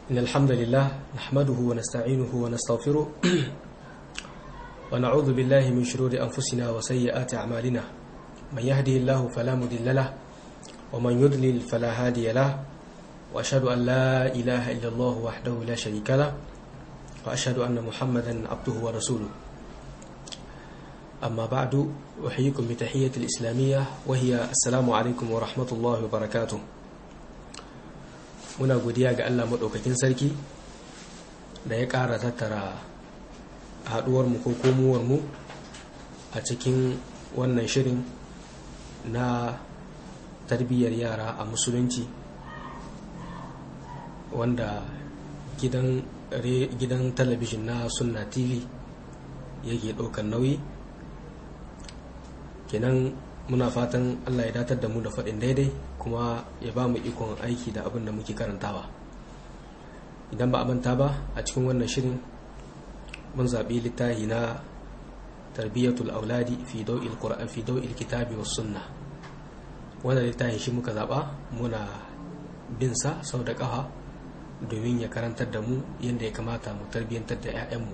إن الحمد لله نحمده ونستعينه ونستغفره ونعوذ بالله من شرور أنفسنا وسيئات أعمالنا من يهده الله فلا مضل له ومن يضلل فلا هادي له وأشهد أن لا إله إلا الله وحده لا شريك له وأشهد أن محمدا عبده ورسوله أما بعد أحييكم بتحية الإسلامية وهي السلام عليكم ورحمة الله وبركاته muna godiya ga Allah maɗaukakin sarki da ya ƙara tattara haɗuwarmu ko komowarmu a cikin wannan shirin na tarbiyyar yara a musulunci wanda gidan gidan talabijin na sunna tv yake ɗaukar nauyi kenan muna fatan allah ya datar da mu da faɗin daidai kuma ya ba mu ikon aiki da abin da muke karantawa idan ba a manta ba a cikin wannan shirin mun zaɓi littafi na tarbiyyatul auladi fi dau'il qur'an fi dau'il kitabi was sunna wannan littafin shi muka zaɓa muna bin sa sau da ƙafa domin ya karantar da mu yadda ya kamata mu tarbiyyantar da 'ya'yanmu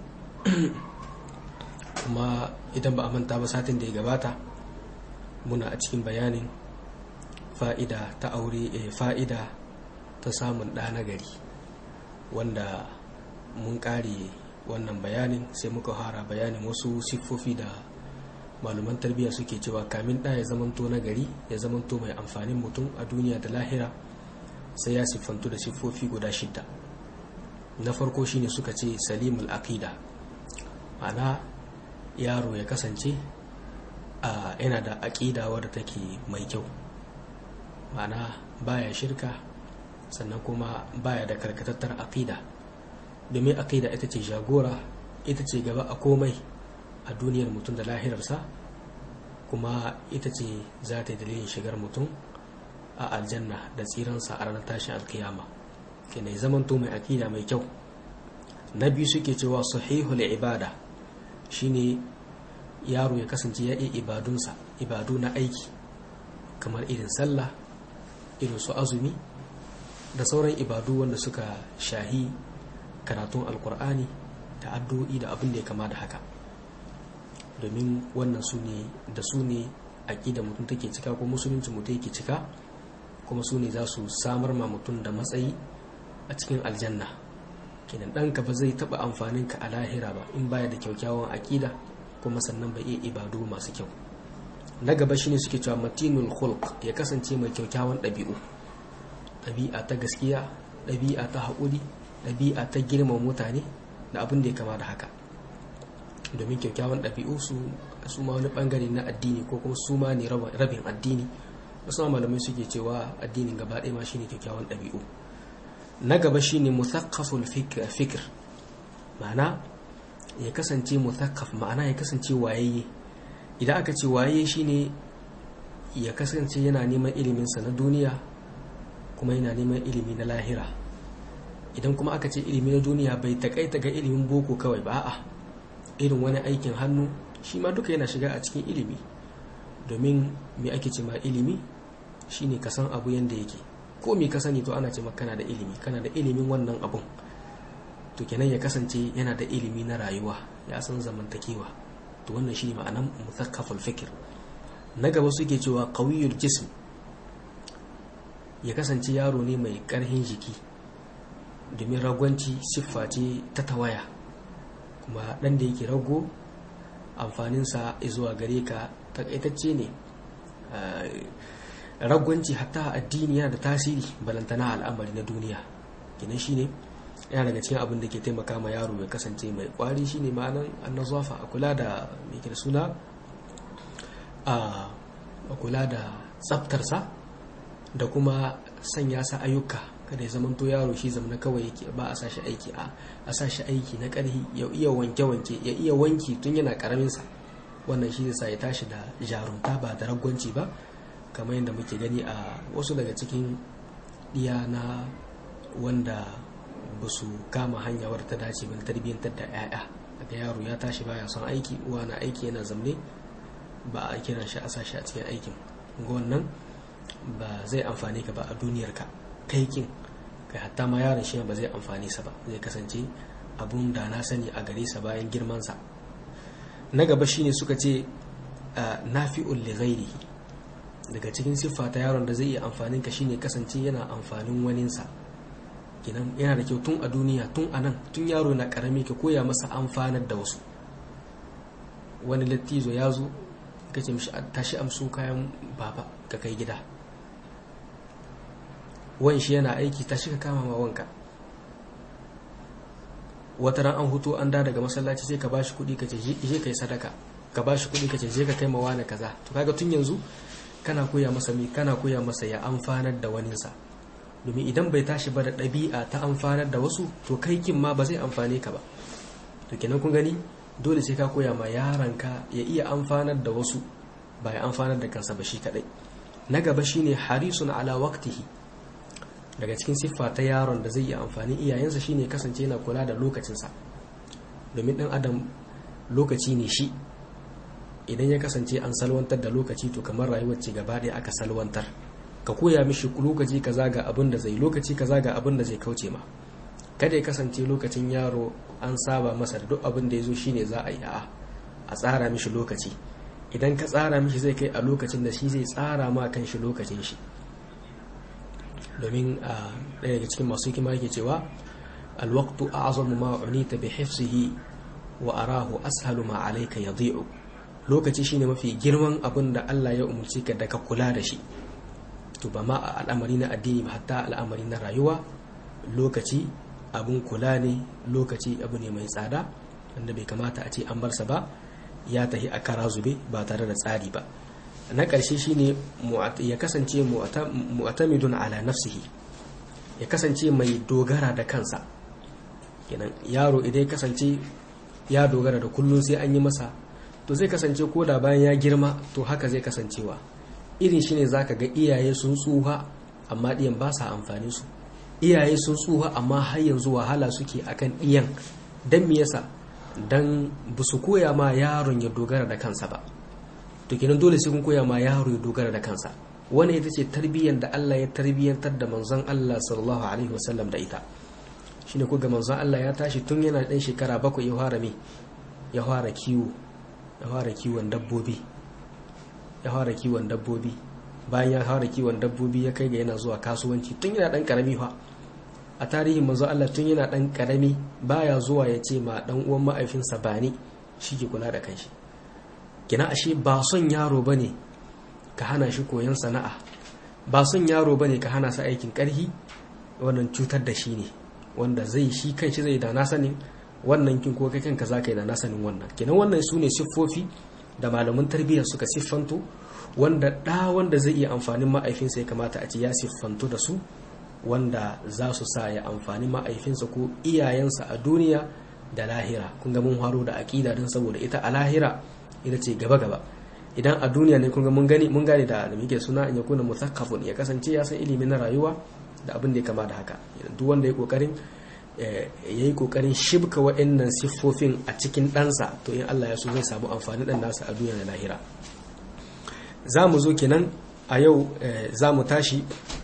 kuma idan ba a manta ba satin da ya gabata muna a cikin bayanin fa'ida ta aure e fa'ida ta samun ɗa na gari wanda mun ƙare wannan bayanin sai muka hara bayanin wasu siffofi da maluman tarbiyya suke cewa kamin ɗa ya zamanto na gari ya zamanto mai amfanin mutum a duniya da lahira sai ya siffantu da siffofi guda shidda na farko shine suka ce salimul aqida ma'ana yaro ya kasance yana da aƙida wadda take mai kyau ma'ana baya shirka sannan kuma baya da karkatattar aƙida domin aƙida ita ce jagora ita ce gaba a komai a duniyar mutum da lahirarsa kuma ita ce za ta yi dalilin shigar mutum a aljanna da tsiransa a ranar tashin alkiyama kene zamanto mai aƙida mai kyau na biyu suke cewa sahihul ibada shine yaro ya kasance ya iya ibadunsa ibadu na aiki kamar irin sallah irin su azumi da sauran ibadu wanda suka shahi karatun alkur'ani da addu'o'i da abin da ya kama da haka domin wannan su ne da su ne aƙida mutum take cika ko musulunci mutum yake cika kuma su ne za su samar ma mutum da matsayi a cikin aljanna kenan ɗanka ba zai taɓa amfanin ka a lahira ba in baya da kyaukyawan aƙida kuma sannan bai iya ibadu masu kyau na gaba shine suke cewa matinul khulq ya kasance mai kyaukyawan ɗabi'u ɗabi'a ta gaskiya ɗabi'a ta haƙuri ɗabi'a ta girma mutane da abin da ya kama da haka domin kyaukyawan ɗabi'u su su ma wani ɓangare na addini ko kuma su ma ne rabin addini wasu malamai suke cewa addinin gaba ɗaya ma shine kyaukyawan ɗabi'u na gaba shine muthaqqaful fikr ma'ana ya kasance muthaqqaf ma'ana ya kasance wayayye idan aka ce waye shine ya kasance yana neman iliminsa na duniya kuma yana neman ilimi na lahira idan kuma aka ce ilimi na duniya bai takaita ga ilimin boko kawai ba a irin wani aikin hannu shi ma duka yana shiga a cikin ilimi domin me ake ce ma ilimi shine ka san abu yanda yake ko me ka sani to ana ce kana da ilimi kana da ilimin wannan abun to kenan ya kasance yana da ilimi na rayuwa ya san zamantakewa to wannan shi ma'anan muthakkaful fikir na gaba suke cewa qawiyul jism ya kasance yaro ne mai karhin jiki domin ragwanci siffa ce ta tawaya kuma dan da yake rago amfaninsa zuwa gare ka takaitacce ne ragwanci hatta addini yana da tasiri balantana al'amari na duniya gina shi ne yana daga cikin abin da ke taimaka ma yaro ya kasance mai kwari shine ma'anan annazafa a kula da mai da suna a kula da tsaftarsa da kuma sanya sa ayyuka kada ya zamanto yaro shi zamana kawai yake ba a sashi aiki a a sashi aiki na karhi ya iya wanke wanke ya iya wanki tun yana karamin sa wannan shi sa ya tashi da jarumta ba da ragwanci ba kamar yadda muke gani a wasu daga cikin iya na wanda ba su kama hanyar ta dace ba tarbiyyantar da 'ya'ya daga yaro ya tashi baya son aiki uwa na aiki yana zamne ba a kiran shi a sashi a cikin aikin ga wannan ba zai amfani ka ba a duniyarka kaikin kai hatta ma yaron shi ba zai amfani sa ba zai kasance abun da na sani a gare sa bayan girmansa na gaba shine suka ce nafi'ul li ghairihi daga cikin siffa ta yaron da zai iya amfanin ka shine kasance yana amfanin waninsa kinan yana da kyau tun a duniya tun a nan tun yaro na karami ka koya masa amfanar da wasu wani lattizo ya zo ka ce mishi tashi amso kayan baba ka kai gida wan shi yana aiki tashi ka kama ma wanka wata ran an hutu an da daga masallaci sai ka bashi kuɗi ka ce je kai sadaka ka bashi kuɗi ka ce je ka kai mawa na kaza to kaga tun yanzu kana koya masa mi kana koya masa ya amfanar da waninsa domin idan bai tashi ba da ɗabi'a ta amfanar da wasu to kai kin ma ba zai amfane ka ba to kenan kun gani dole sai ka koya ma yaranka ya iya amfanar da wasu ba ya amfanar da kansa ba shi kadai na gaba shine harisun ala waqtihi daga cikin siffa ta yaron da zai yi amfani iyayensa shine kasance yana kula da lokacinsa domin ɗan adam lokaci ne shi idan ya kasance an salwantar da lokaci to kamar rayuwar ce gaba ɗaya aka salwantar ka koya mishi lokaci kaza ga abin da zai lokaci kaza ga abin da zai kauce ma kada ya kasance lokacin yaro an saba masa da duk abin da ya zo shine za a yi a a tsara mishi lokaci idan ka tsara mishi zai kai a lokacin da shi zai tsara ma kan shi lokacin shi domin a ɗaya daga cikin masu hikima yake cewa alwaqtu a'zamu ma unita bi hifzihi wa arahu ashalu ma alayka yadhi'u lokaci shine mafi girman abin da Allah ya umarci ka da ka kula da shi to ba ma a al'amari na addini ba hatta al'amari na rayuwa lokaci abun kula ne lokaci abu ne mai tsada wanda bai kamata a ce an barsa ba ya tahi a kara zube ba tare da tsari ba na ƙarshe shine ya kasance mu'tamidun ala nafsihi ya kasance mai dogara da kansa kenan yaro idan ya kasance ya dogara da kullum sai an yi masa to zai kasance ko da bayan ya girma to haka zai kasancewa irin shine zaka ga iyaye sun tsuha amma ɗiyan ba sa amfani su iyaye sun tsuha amma har yanzu wahala suke akan ɗiyan dan me yasa dan ba su koya ma yaron ya dogara da kansa ba to kenan dole sai kun koya ma yaro ya dogara da kansa wani ita ce tarbiyyar da Allah ya tarbiyyantar da manzon Allah sallallahu alaihi wasallam da ita shine ko ga manzon Allah ya tashi tun yana ɗan shekara bakwai ya fara me ya fara kiwo ya fara kiwon dabbobi ya fara kiwon dabbobi bayan ya fara kiwon dabbobi ya kai ga yana zuwa kasuwanci tun yana ɗan karami fa a tarihin manzon Allah tun yana ɗan karami baya zuwa ya ce ma ɗan uwan ma'aifinsa bani shi ke kula da kanshi kina ashe ba son yaro bane ka hana shi koyon sana'a ba son yaro bane ka hana sa aikin karhi wannan cutar da shi ne wanda zai shi kanshi zai da na sanin wannan kin ko kai kanka zaka yi da na sanin wannan kenan wannan su ne siffofi da malaman tarbiyya suka siffanto wanda ɗa wanda zai iya amfanin ma'aifinsa ya kamata a ce ya siffanto da su wanda za su sa ya amfani ma'aifinsa ko iyayensa a duniya da lahira kun ga mun haro da aƙida don saboda ita a lahira ita ce gaba gaba idan a duniya ne kun ga mun gani mun gane da da muke suna in yakuna muthaqqafun ya kasance ya san ilimi na rayuwa da abin da ya kama da haka duk wanda ya kokarin yayi kokarin shibka wa'annan siffofin a cikin ɗansa to in Allah ya so zai samu amfani ɗan nasa a duniya da lahira za mu zo kenan a yau za mu tashi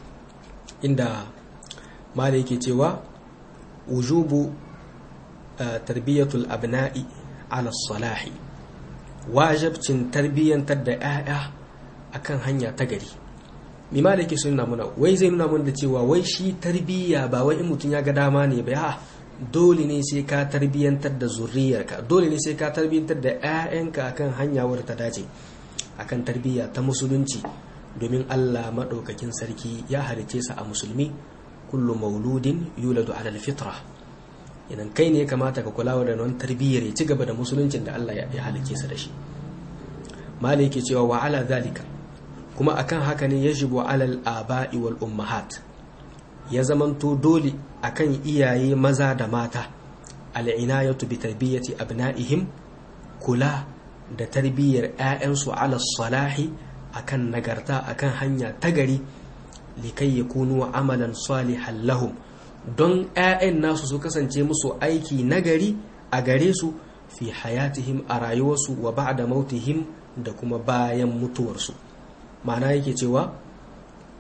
inda mala yake cewa wujubu tarbiyatul abna'i ala salahi wajabcin tarbiyyantar da 'ya'ya akan hanya ta gari mima da yake suna muna wai zai nuna mana da cewa wai shi tarbiyya ba wai in mutum ya ga dama ne ba ya dole ne sai ka tarbiyyantar da zuriyarka dole ne sai ka tarbiyyantar da 'ya'yanka akan hanya wadda ta dace akan tarbiyya ta musulunci domin Allah maɗaukakin sarki ya halice sa a musulmi kullu mauludin yuladu ala fitra idan kai ne ya kamata ka kula da nan tarbiyyar ya ci gaba da musuluncin da Allah ya halice sa da shi mali yake cewa wa ala zalika kuma akan haka ne yajibu alal aba'i wal ummahat ya zamanto dole akan iyaye maza da mata al'inayatu bi tarbiyyati abna'ihim kula da tarbiyyar 'ya'yansu ala salahi akan nagarta akan hanya ta gari likai yakunu amalan salihan lahum don 'ya'yan nasu su kasance musu aiki nagari a gare su fi hayatihim a rayuwarsu wa ba'da mautihim da kuma bayan mutuwarsu ma'ana yake cewa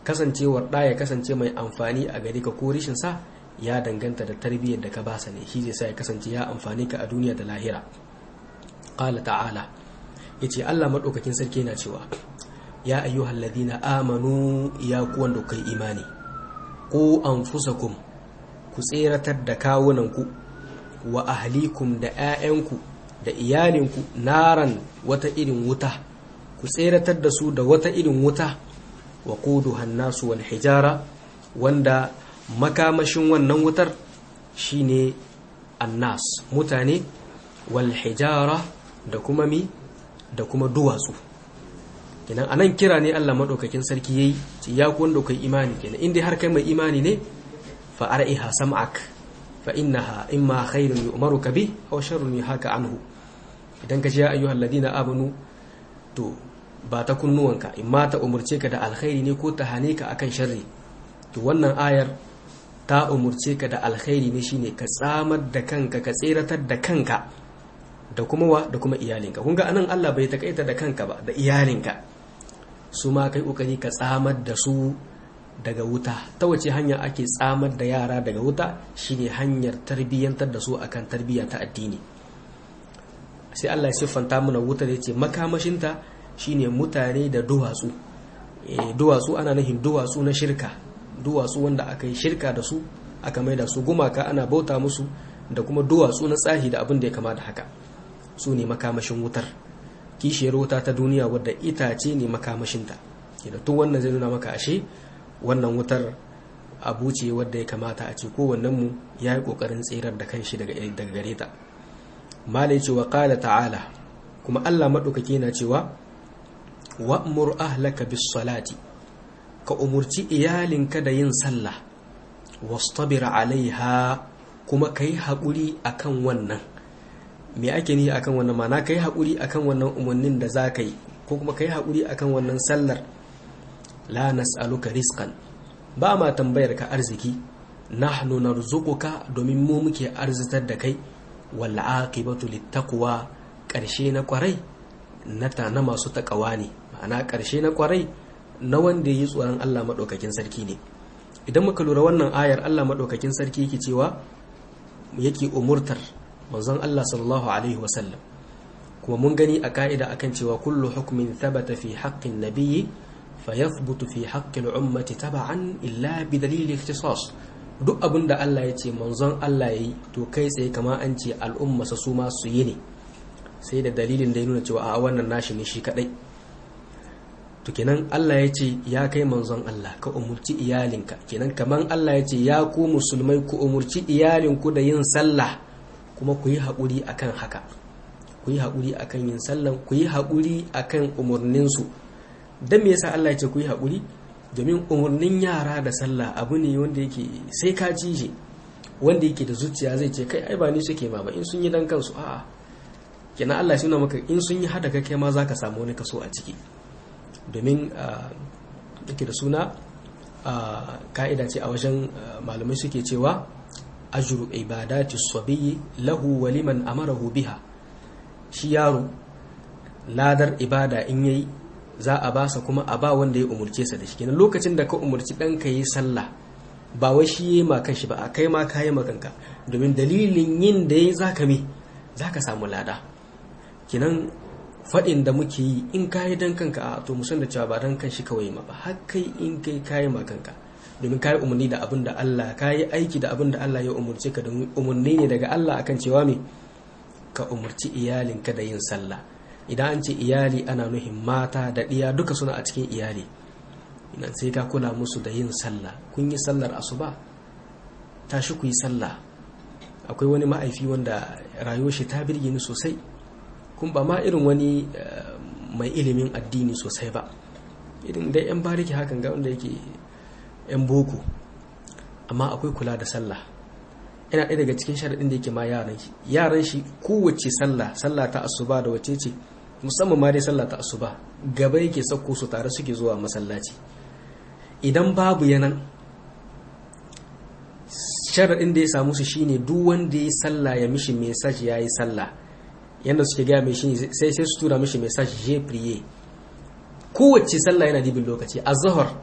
kasancewar ɗa ya kasance mai amfani a gare ka ko rishin sa ya danganta da tarbiyyar da ka basa ne shi zai sa ya kasance ya amfani ka a duniya da lahira qala ta'ala yace Allah madaukakin sarki yana cewa ya ayyuhal ladina amanu ya ku wanda kai imani ku anfusakum ku tseratar da kawunanku wa ahlikum da 'ya'yanku da iyalinku naran wata irin wuta ku tseratar da su da wata irin wuta wa quduha nasu wal hijara wanda makamashin wannan wutar shine annas mutane wal hijara da kuma mi da kuma duwatsu kenan anan kira ne Allah madaukakin sarki yayi ce ya ku wanda kai imani kenan inda har kai mai imani ne fa ar'iha sam'ak fa innaha imma khairun yu'maruka bi aw sharrun yuhaka anhu idan ka ce ya ayyuhal ladina amanu to ba ta kunnuwanka imma ta umurce ka da alkhairi ne ko ta hane ka akan sharri to wannan ayar ta umurce ka da alkhairi ne shine ka tsamar da kanka ka tseratar da kanka da kuma wa da kuma iyalinka kun ga anan Allah bai takaita da kanka ba da iyalinka su ma kai kokari ka tsamar da su daga wuta ta wace hanya ake tsamar da yara daga wuta shine hanyar tarbiyyantar da su akan tarbiyya ta addini sai Allah ya siffanta mana wuta da yace makamashinta shine mutane da duwatsu duwatsu ana nufin duwatsu na shirka duwatsu wanda aka yi shirka da su aka maida su gumaka ana bauta musu da kuma duwatsu na tsahi da abin da ya kama da haka su ne makamashin wutar kishiyar wuta ta duniya wadda itace ne makamashinta da tun wannan zai nuna maka ashe wannan wutar abu ce wadda ya kamata a ce kowannenmu ya yi ƙoƙarin tserar da kanshi daga gare ta malai cewa ƙala ta'ala kuma allah maɗaukaki na cewa wa'mur ahlaka bis salati ka umurci iyalinka da yin sallah wastabir alaiha kuma ka yi haƙuri akan wannan me ake ni akan wannan mana ka yi haƙuri akan wannan umarnin da za ka yi ko kuma ka yi haƙuri akan wannan sallar la nas'aluka rizqan ba ma tambayar ka arziki nahnu narzuquka domin mu muke arzitar da kai wal aqibatu littaqwa ƙarshe na kwarai na ta na masu takawa ne ma'ana ƙarshe na kwarai na wanda yi tsoron Allah maɗaukakin sarki ne idan muka lura wannan ayar Allah maɗaukakin sarki yake cewa yake umurtar manzon Allah sallallahu alaihi wasallam kuma mun gani a ka'ida akan cewa kullu hukmin thabata fi haqqin nabiyyi fayathbutu fi haqqil ummati taba'an illa bi dalili ikhtisas duk abin da Allah ya ce manzon Allah yayi to kai tsaye kama an ce al'umma su ma su yi ne sai da dalilin da ya nuna cewa a wannan nashi ne shi kadai to kenan Allah ya ce ya kai manzon Allah ka umurci iyalinka kenan kaman Allah ya ce ya ku musulmai ku umurci iyalinku da yin sallah kuma ku yi haƙuri akan haka ku yi haƙuri akan yin sallah ku yi haƙuri akan umurninsu don me yasa Allah ya ce ku yi haƙuri domin umurnin yara da sallah abu ne wanda yake sai ka ji shi wanda yake da zuciya zai ce kai ai ba ni suke ma ba in sun yi dan kansu a'a kenan Allah shi maka in sun yi hada kai ma zaka samu wani kaso a ciki domin yake da suna ka'ida ce a wajen malamai suke cewa ajru ibadati sabiyyi lahu wa liman amarahu biha shi yaro ladar ibada in yayi za a basa kuma a ba wanda ya umurce sa da shi kenan lokacin da ka umurci ɗanka yi sallah ba wai shi yi ma kanshi ba a kai ma ka yi makanka domin dalilin yin da ya zaka me zaka samu lada kenan faɗin da muke yi in ka yi don kanka a to musan da cewa ba don kan shi kawai ma ba har kai in kai ka yi ma kanka domin ka yi umarni da abin da Allah ka yi aiki da abin da Allah ya umarce ka domin umarni ne daga Allah akan cewa me ka umarci iyalinka da yin sallah idan an ce iyali ana nuhin mata da ɗiya duka suna a cikin iyali idan sai ka kula musu da yin sallah kun yi sallar asuba tashi ku yi sallah akwai wani ma'aifi wanda rayuwar shi ta birge ni sosai kun ba ma irin wani mai ilimin addini sosai ba irin dai yan bariki hakan ga wanda yake yan boko amma akwai kula da sallah yana ɗaya daga cikin sharaɗin da yake ma yaran shi yaran shi kowace sallah sallah ta asuba da wace ce musamman ma dai sallah ta asuba gaba yake sauko su tare suke zuwa masallaci idan babu yanan sharaɗin da ya samu su shine duk wanda ya sallah ya mishi message ya yi sallah yadda suke gaya mai shi sai sai su tura mishi message je priye kowace sallah yana dibin lokaci a zahar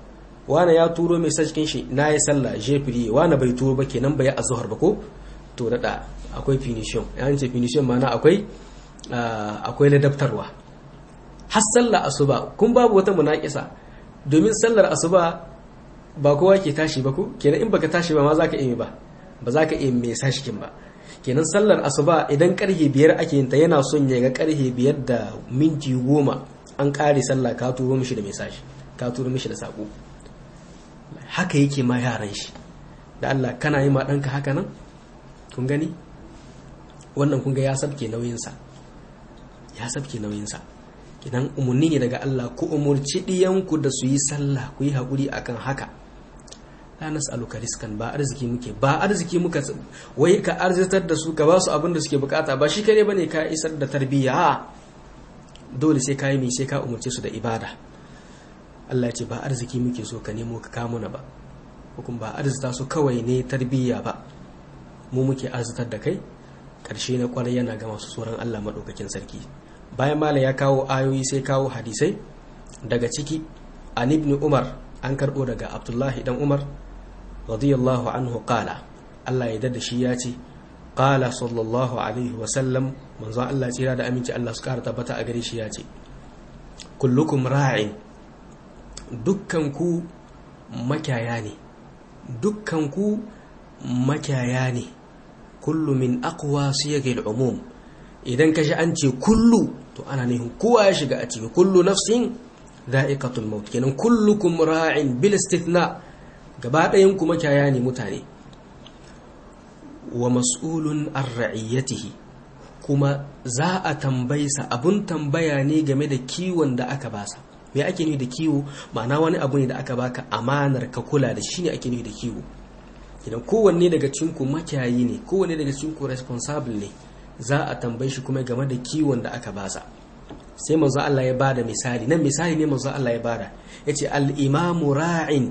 wani ya turo mai cikin shi na yi sallah jefiri wani bai turo ba kenan bai azhar ba ko to da akwai finishon yan ce finishon mana akwai akwai ladabtarwa har sallar asuba kun babu wata munakisa domin sallar asuba ba kowa ke tashi ba ko kenan in baka tashi ba ma zaka iya ba ba za ka iya mai sashikin ba kenan sallar asuba idan karhe biyar ake yin ta yana son ya ga karhe biyar da minti goma an kare sallah ka turo mishi da mai sashi ka turo mishi da sako haka yake ma yaran shi da Allah kana yi ma ɗanka haka nan kun gani wannan kun ga ya sabke nauyinsa ya sabke nauyinsa idan umarni ne daga Allah ku umurci ɗiyanku da su yi sallah ku yi haƙuri akan haka la nas'aluka riskan ba arziki muke ba arziki muka wai ka arzitar da su ka ba su abin da suke bukata ba shi kare bane ka isar da tarbiyya dole sai ka yi mai sai ka umarce su da ibada Allah ya ce ba arziki muke so ka nemo ka kamo na ba hukum ba arzita su kawai ne tarbiyya ba mu muke arzitar da kai karshe na kwarai yana ga masu tsoron Allah madaukakin sarki bayan mala ya kawo ayoyi sai kawo hadisai daga ciki an ibn umar an karbo daga abdullahi dan umar radiyallahu anhu qala Allah ya dada shi ya ce qala sallallahu alaihi wa sallam manzo Allah tsira da aminci Allah su kara tabbata a gare shi ya ce kullukum ra'in dukkan ku makiyaya ne dukkan ku makiyaya ne kullu min aqwa siyagil umum idan ka shi an ce kullu to ana nufin kowa ya shiga a ciki kullu nafsin da'iqatul maut kenan kullukum ra'in bil istithna gaba ɗayan ku makiyaya ne mutane wa mas'ulun an ra'iyatihi kuma za a tambaysa abun tambaya ne game da kiwon da aka basa me ake nufi da kiwo ma'ana wani abu ne da aka baka amanar ka kula da shi ne ake nufi da kiwo idan kowanne daga cikin ku makiyayi ne kowanne daga cikin ku responsible ne za a tambaye shi kuma game da kiwon da aka basa sai manzo Allah ya bada misali nan misali ne manzo Allah ya bada yace al-imamu ra'in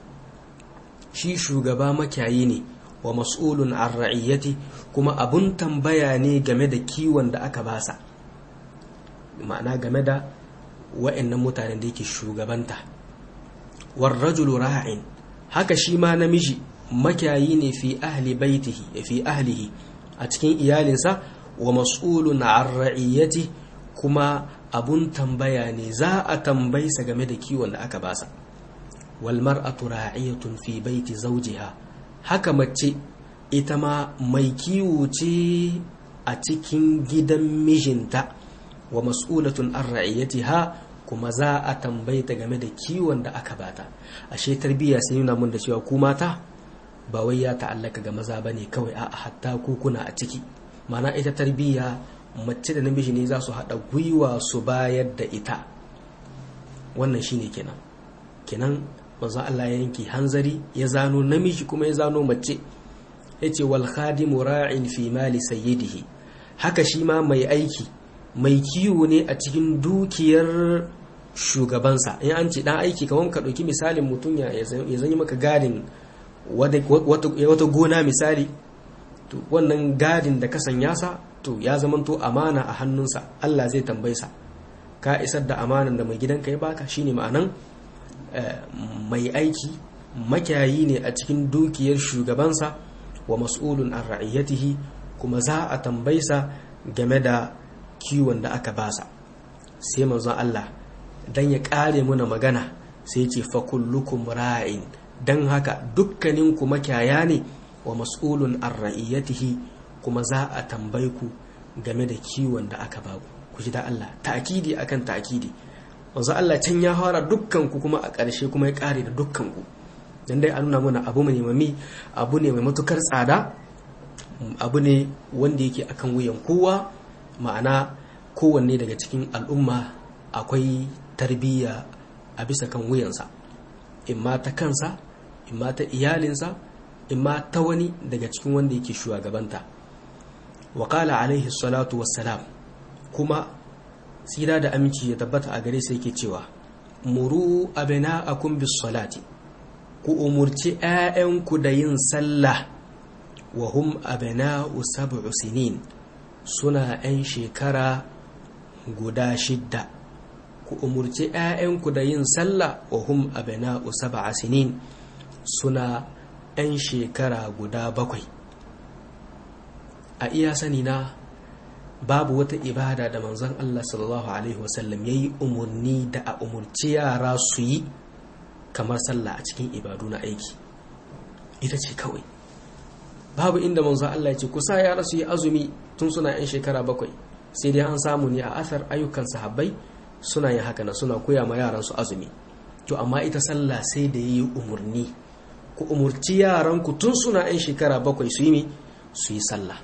shi shugaba makiyayi ne wa mas'ulun an ra'iyati kuma abun tambaya ne game da kiwon da aka basa ma'ana game da wa'annan mutanen da yake shugabanta war rajulu ra'in haka shi ma namiji makiyayi ne fi ahli baitihi fi ahlihi a cikin iyalinsa wa mas'ulun an ra'iyati kuma abun tambaya ne za a tambaysa game da kiwon da aka basa wal mar'atu ra'iyatun fi baiti zawjiha haka mace ita ma mai kiwo ce a cikin gidan mijinta wa mas'ulatun an ra'iyatiha kuma za a tambayta game da kiwon da aka bata ashe tarbiyya sai nuna mun da cewa ku mata ba wai ya ta'allaka ga maza bane kawai a hatta ku kuna a ciki mana ita tarbiyya mace da namiji ne za su haɗa gwiwa su bayar da ita wannan shine kenan kenan manzo Allah ya yanke hanzari ya zano namiji kuma ya zano mace yace wal khadimu ra'in fi mali sayyidihi haka shi ma mai aiki mai kiwo ne a cikin dukiyar shugabansa in an ce dan aiki kamar ka ɗauki misalin mutum ya zanyi maka gadin wata gona misali to wannan gadin da ka sanya sa to ya zamanto amana a hannunsa Allah zai tambaye sa ka isar da amanan da mai gidanka ya baka shine ma'anan mai aiki makiyayi ne a cikin dukiyar shugabansa wa mas'ulun an ra'iyatihi kuma za a tambaysa game da kiwon da aka basa sai manzon Allah dan ya kare muna magana sai ce fa kullukum ra'in dan haka dukkanin ku makiyaya ne wa mas'ulun an ra'iyatihi kuma za a tambaye ku game da kiwon da aka baku ku ji da Allah ta'kidi akan ta'kidi manzo Allah can ya fara dukkan ku kuma a ƙarshe kuma ya ƙare da dukkan ku dan dai an nuna mana abu mai mami abu ne mai matukar tsada abu ne wanda yake akan wuyan kowa ma'ana kowanne daga cikin al'umma akwai tarbiyya a bisa kan wuyansa imma ta kansa imma ta iyalinsa imma ta wani daga cikin wanda yake shugabanta wa qala alaihi salatu wassalam kuma tsira da aminci ya tabbata a gare sai yake cewa muru abna'akum bis salati ku umurci 'ya'yanku da yin sallah wa hum abna'u sab'u sinin suna 'yan shekara guda shidda ku umurci 'ya'yanku da yin sallah wa hum abna'u sab'a sinin suna 'yan shekara guda bakwai a iya sani na babu wata ibada da manzon Allah sallallahu alaihi wasallam yayi umurni da a umurci yara su yi kamar sallah a cikin ibadu na aiki ita ce kawai babu inda manzon Allah ya ce kusa yara su yi azumi tun suna 'yan shekara bakwai sai dai an samu ne a asar ayyukan sahabbai suna yin haka na suna koya ma yaran su azumi to amma ita sallah sai da yi umurni ku umurci yaran ku tun suna 'yan shekara bakwai su yi su yi sallah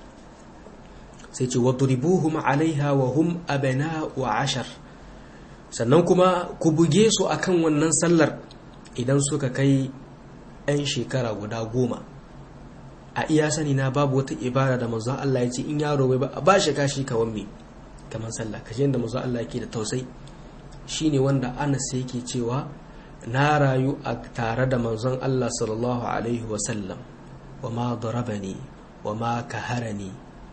sai ce wadribuhum alaiha wa hum abna'u ashar sannan kuma ku buge su akan wannan sallar idan suka kai 'yan shekara guda goma a iya sani na babu wata ibada da manzon Allah ya ce in yaro bai ba ba shi kashi kawan me kamar sallah kaje yadda manzon Allah yake da tausayi shine wanda Anas yake cewa na rayu a tare da manzon Allah sallallahu alaihi wa sallam wa ma darabani wa ma kaharani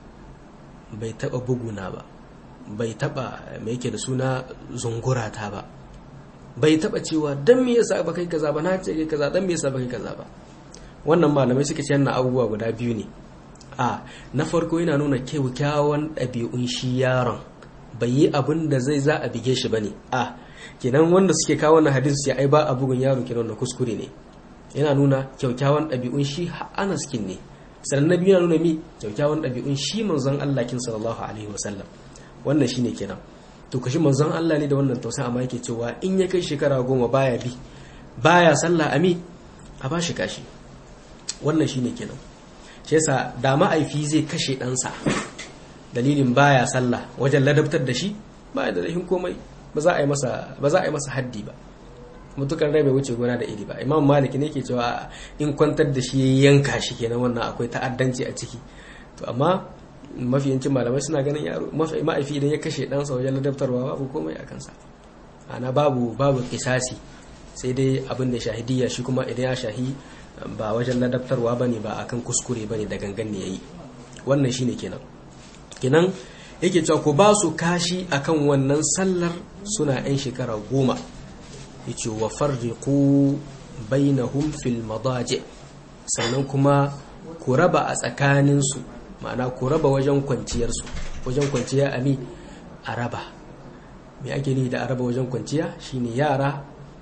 bai taba buguna ba bai taba me yake da suna zungurata ba bai taba cewa dan me yasa ba kai kaza ba na ce kai kaza dan me yasa ba kai kaza ba wannan malamai suka ce yana abubuwa guda biyu ne a na farko yana nuna kyakkyawan ɗabi'un shi yaron bai yi abin da zai za a bige shi bane a kenan wanda suke kawo wannan hadisi ya ai ba a bugun yaro kenan na kuskure ne yana nuna kyakkyawan ɗabi'un shi anas kin ne sannan na biyu yana nuna mi kyakkyawan ɗabi'un shi manzon Allah kin sallallahu alaihi wasallam wannan shine kenan to kashi manzon Allah ne da wannan tausayi amma yake cewa in ya kai shekara goma baya bi baya sallah ami a bashi kashi wannan shine kenan shi yasa da ma'aifi zai kashe ɗansa dalilin baya sallah wajen ladabtar da shi ba da rahin komai ba za a yi masa ba za a yi masa haddi ba mutukar rai bai wuce gona da iri ba imam malik ne ke cewa in kwantar da shi yanka shi kenan wannan akwai ta'addanci a ciki to amma mafi yancin malamai suna ganin yaro ma'aifi idan ya kashe ɗansa wajen ladabtarwa babu komai a kansa ana babu babu kisasi sai dai abin da shahidiyya shi kuma idan ya shahi ba wajen ladabtarwa ba ne ba akan kuskure ba ne da gangan ne ya yi wannan shine kenan kenan yake cewa ku ba su kashi akan wannan sallar suna 'yan shekara goma yace wa farriqu bainahum fil madaji sannan kuma ku raba a tsakaninsu ma'ana ku raba wajen kwanciyarsu wajen kwanciya ami a raba me ake ni da a raba wajen kwanciya shine yara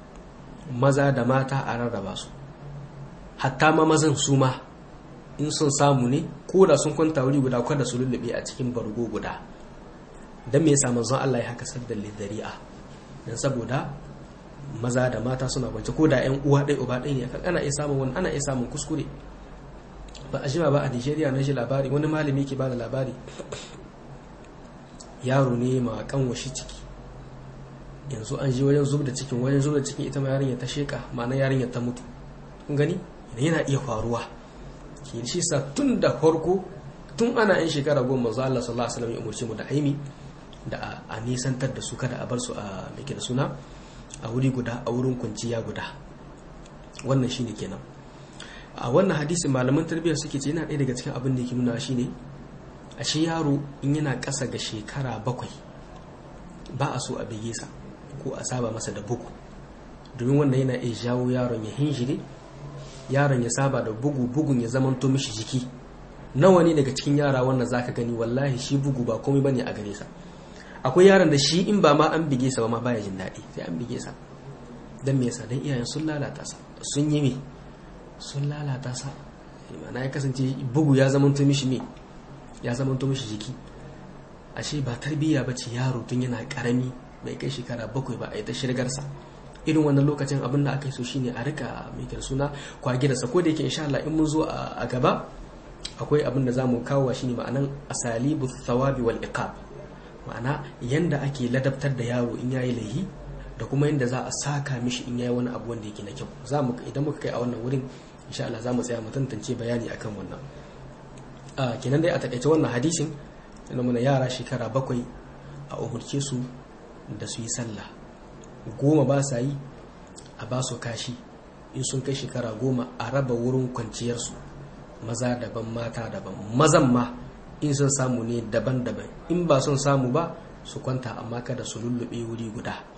maza da mata a rarraba su hatta ma mazan su ma in sun samu ne ko da sun kwanta wuri guda kada su lullube a cikin bargo guda don me yasa manzon Allah ya haka saddar lidari'a dan saboda maza da mata suna kwance ko da yan uwa ɗaya uba ɗaya ne ana iya samun wani ana iya samun kuskure ba a jima ba a Nigeria na shi labari wani malami ke ba da labari yaro ne ma kanwashi ciki yanzu an ji wajen zub da cikin wajen zub da cikin ita ma yarinya ta sheka ma'ana yarinya ta mutu kun gani yana iya faruwa ke shi sa tun da farko tun ana yin shekara goma manzo Allah sallallahu alaihi wasallam ya umurce mu da haimi da a nisantar da su kada a bar su a meke da suna a wuri guda a wurin kwanciya guda wannan shine kenan a wannan hadisi malaman tarbiyya suke ce yana ɗaya daga cikin abin da yake nuna shine a shi yaro in yana ƙasa ga shekara bakwai ba a so a bege sa ko a saba masa da bugu domin wannan yana iya jawo yaron ya hinjire yaron ya saba da bugu bugun ya zamanto mishi jiki nawa ne daga cikin yara wannan zaka gani wallahi shi bugu ba komai bane a gare sa akwai yaron da shi in ba ma an bige sa ba ma baya jin daɗi sai an bige sa dan me yasa dan iyayen sun lalata sa sun yi me sun lalata sa ma'ana ya kasance bugu ya zamanto mishi me ya zamanto mishi jiki ashe ba tarbiyya bace yaro tun yana karami bai kai shekara bakwai ba a yi ta shirgarsa irin wannan lokacin abin da aka yi so shine a rika mai suna kwage da sako da yake insha Allah in mun zo a gaba akwai abin da za mu kawo shine ma'anan asalibu thawabi wal iqab ma'ana yanda ake ladabtar da yaro in yayi laihi da kuma yanda za a saka mishi in yayi wani abu wanda yake na kyau za mu idan muka kai a wannan wurin insha Allah za mu tsaya mu tantance bayani akan wannan a kenan dai a takaice wannan hadisin yana mana yara shekara bakwai a umurce su da su yi sallah goma ba sa yi a ba su kashi in sun kai shekara goma a raba wurin kwanciyarsu maza daban mata daban mazan ma in sun samu ne daban-daban in ba sun samu ba su kwanta amma kada su lullube wuri guda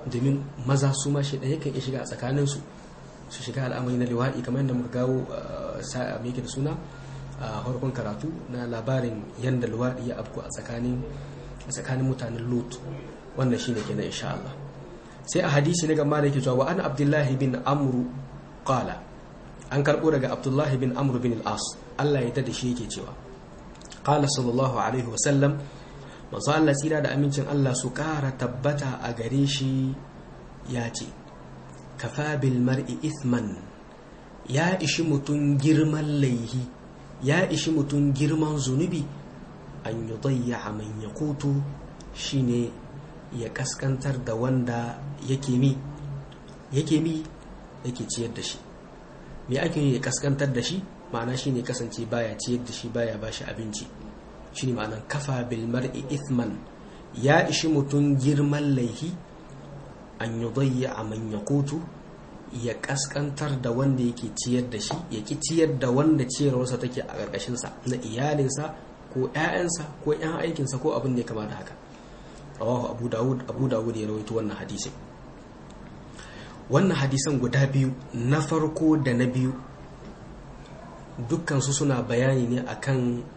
domin maza su ma shi ɗaya kan iya shiga a tsakaninsu su shiga al'amari na liwaɗi kamar yadda muka gawo sa'a mai da suna a farkon karatu na labarin yadda liwaɗi ya afku a tsakanin mutanen lut wannan shi ne kenan insha Allah sai a hadisi na gama da yake cewa wa an abdullahi bin amru qala an karɓo daga abdullahi bin amru bin al-as Allah ya da shi yake cewa qala sallallahu alaihi wa sallam manzo Allah tsira da amincin Allah su ƙara tabbata a gare shi ya ce kafa bil mar'i ithman ya ishi mutum girman laihi ya ishi mutum girman zunubi an yi dayya man ya kutu shine ya kaskantar da wanda yake mi yake mi yake ciyar da shi me ake yi ya kaskantar da shi ma'ana shine kasance baya ciyar da shi baya bashi abinci shine ma'anar kafa bil mar'i ithman ya ishi mutum girman laihi an yi dayya a man ya kutu ya kaskantar da wanda yake ciyar da shi ya ki ciyar da wanda ciyarwarsa take a ƙarƙashinsa na iyalinsa ko 'ya'yansa ko 'yan aikinsa ko abin da ya kama da haka rawahu abu dawud abu dawud ya rawaito wannan hadisi wannan hadisan guda biyu na farko da na biyu dukkansu suna bayani ne akan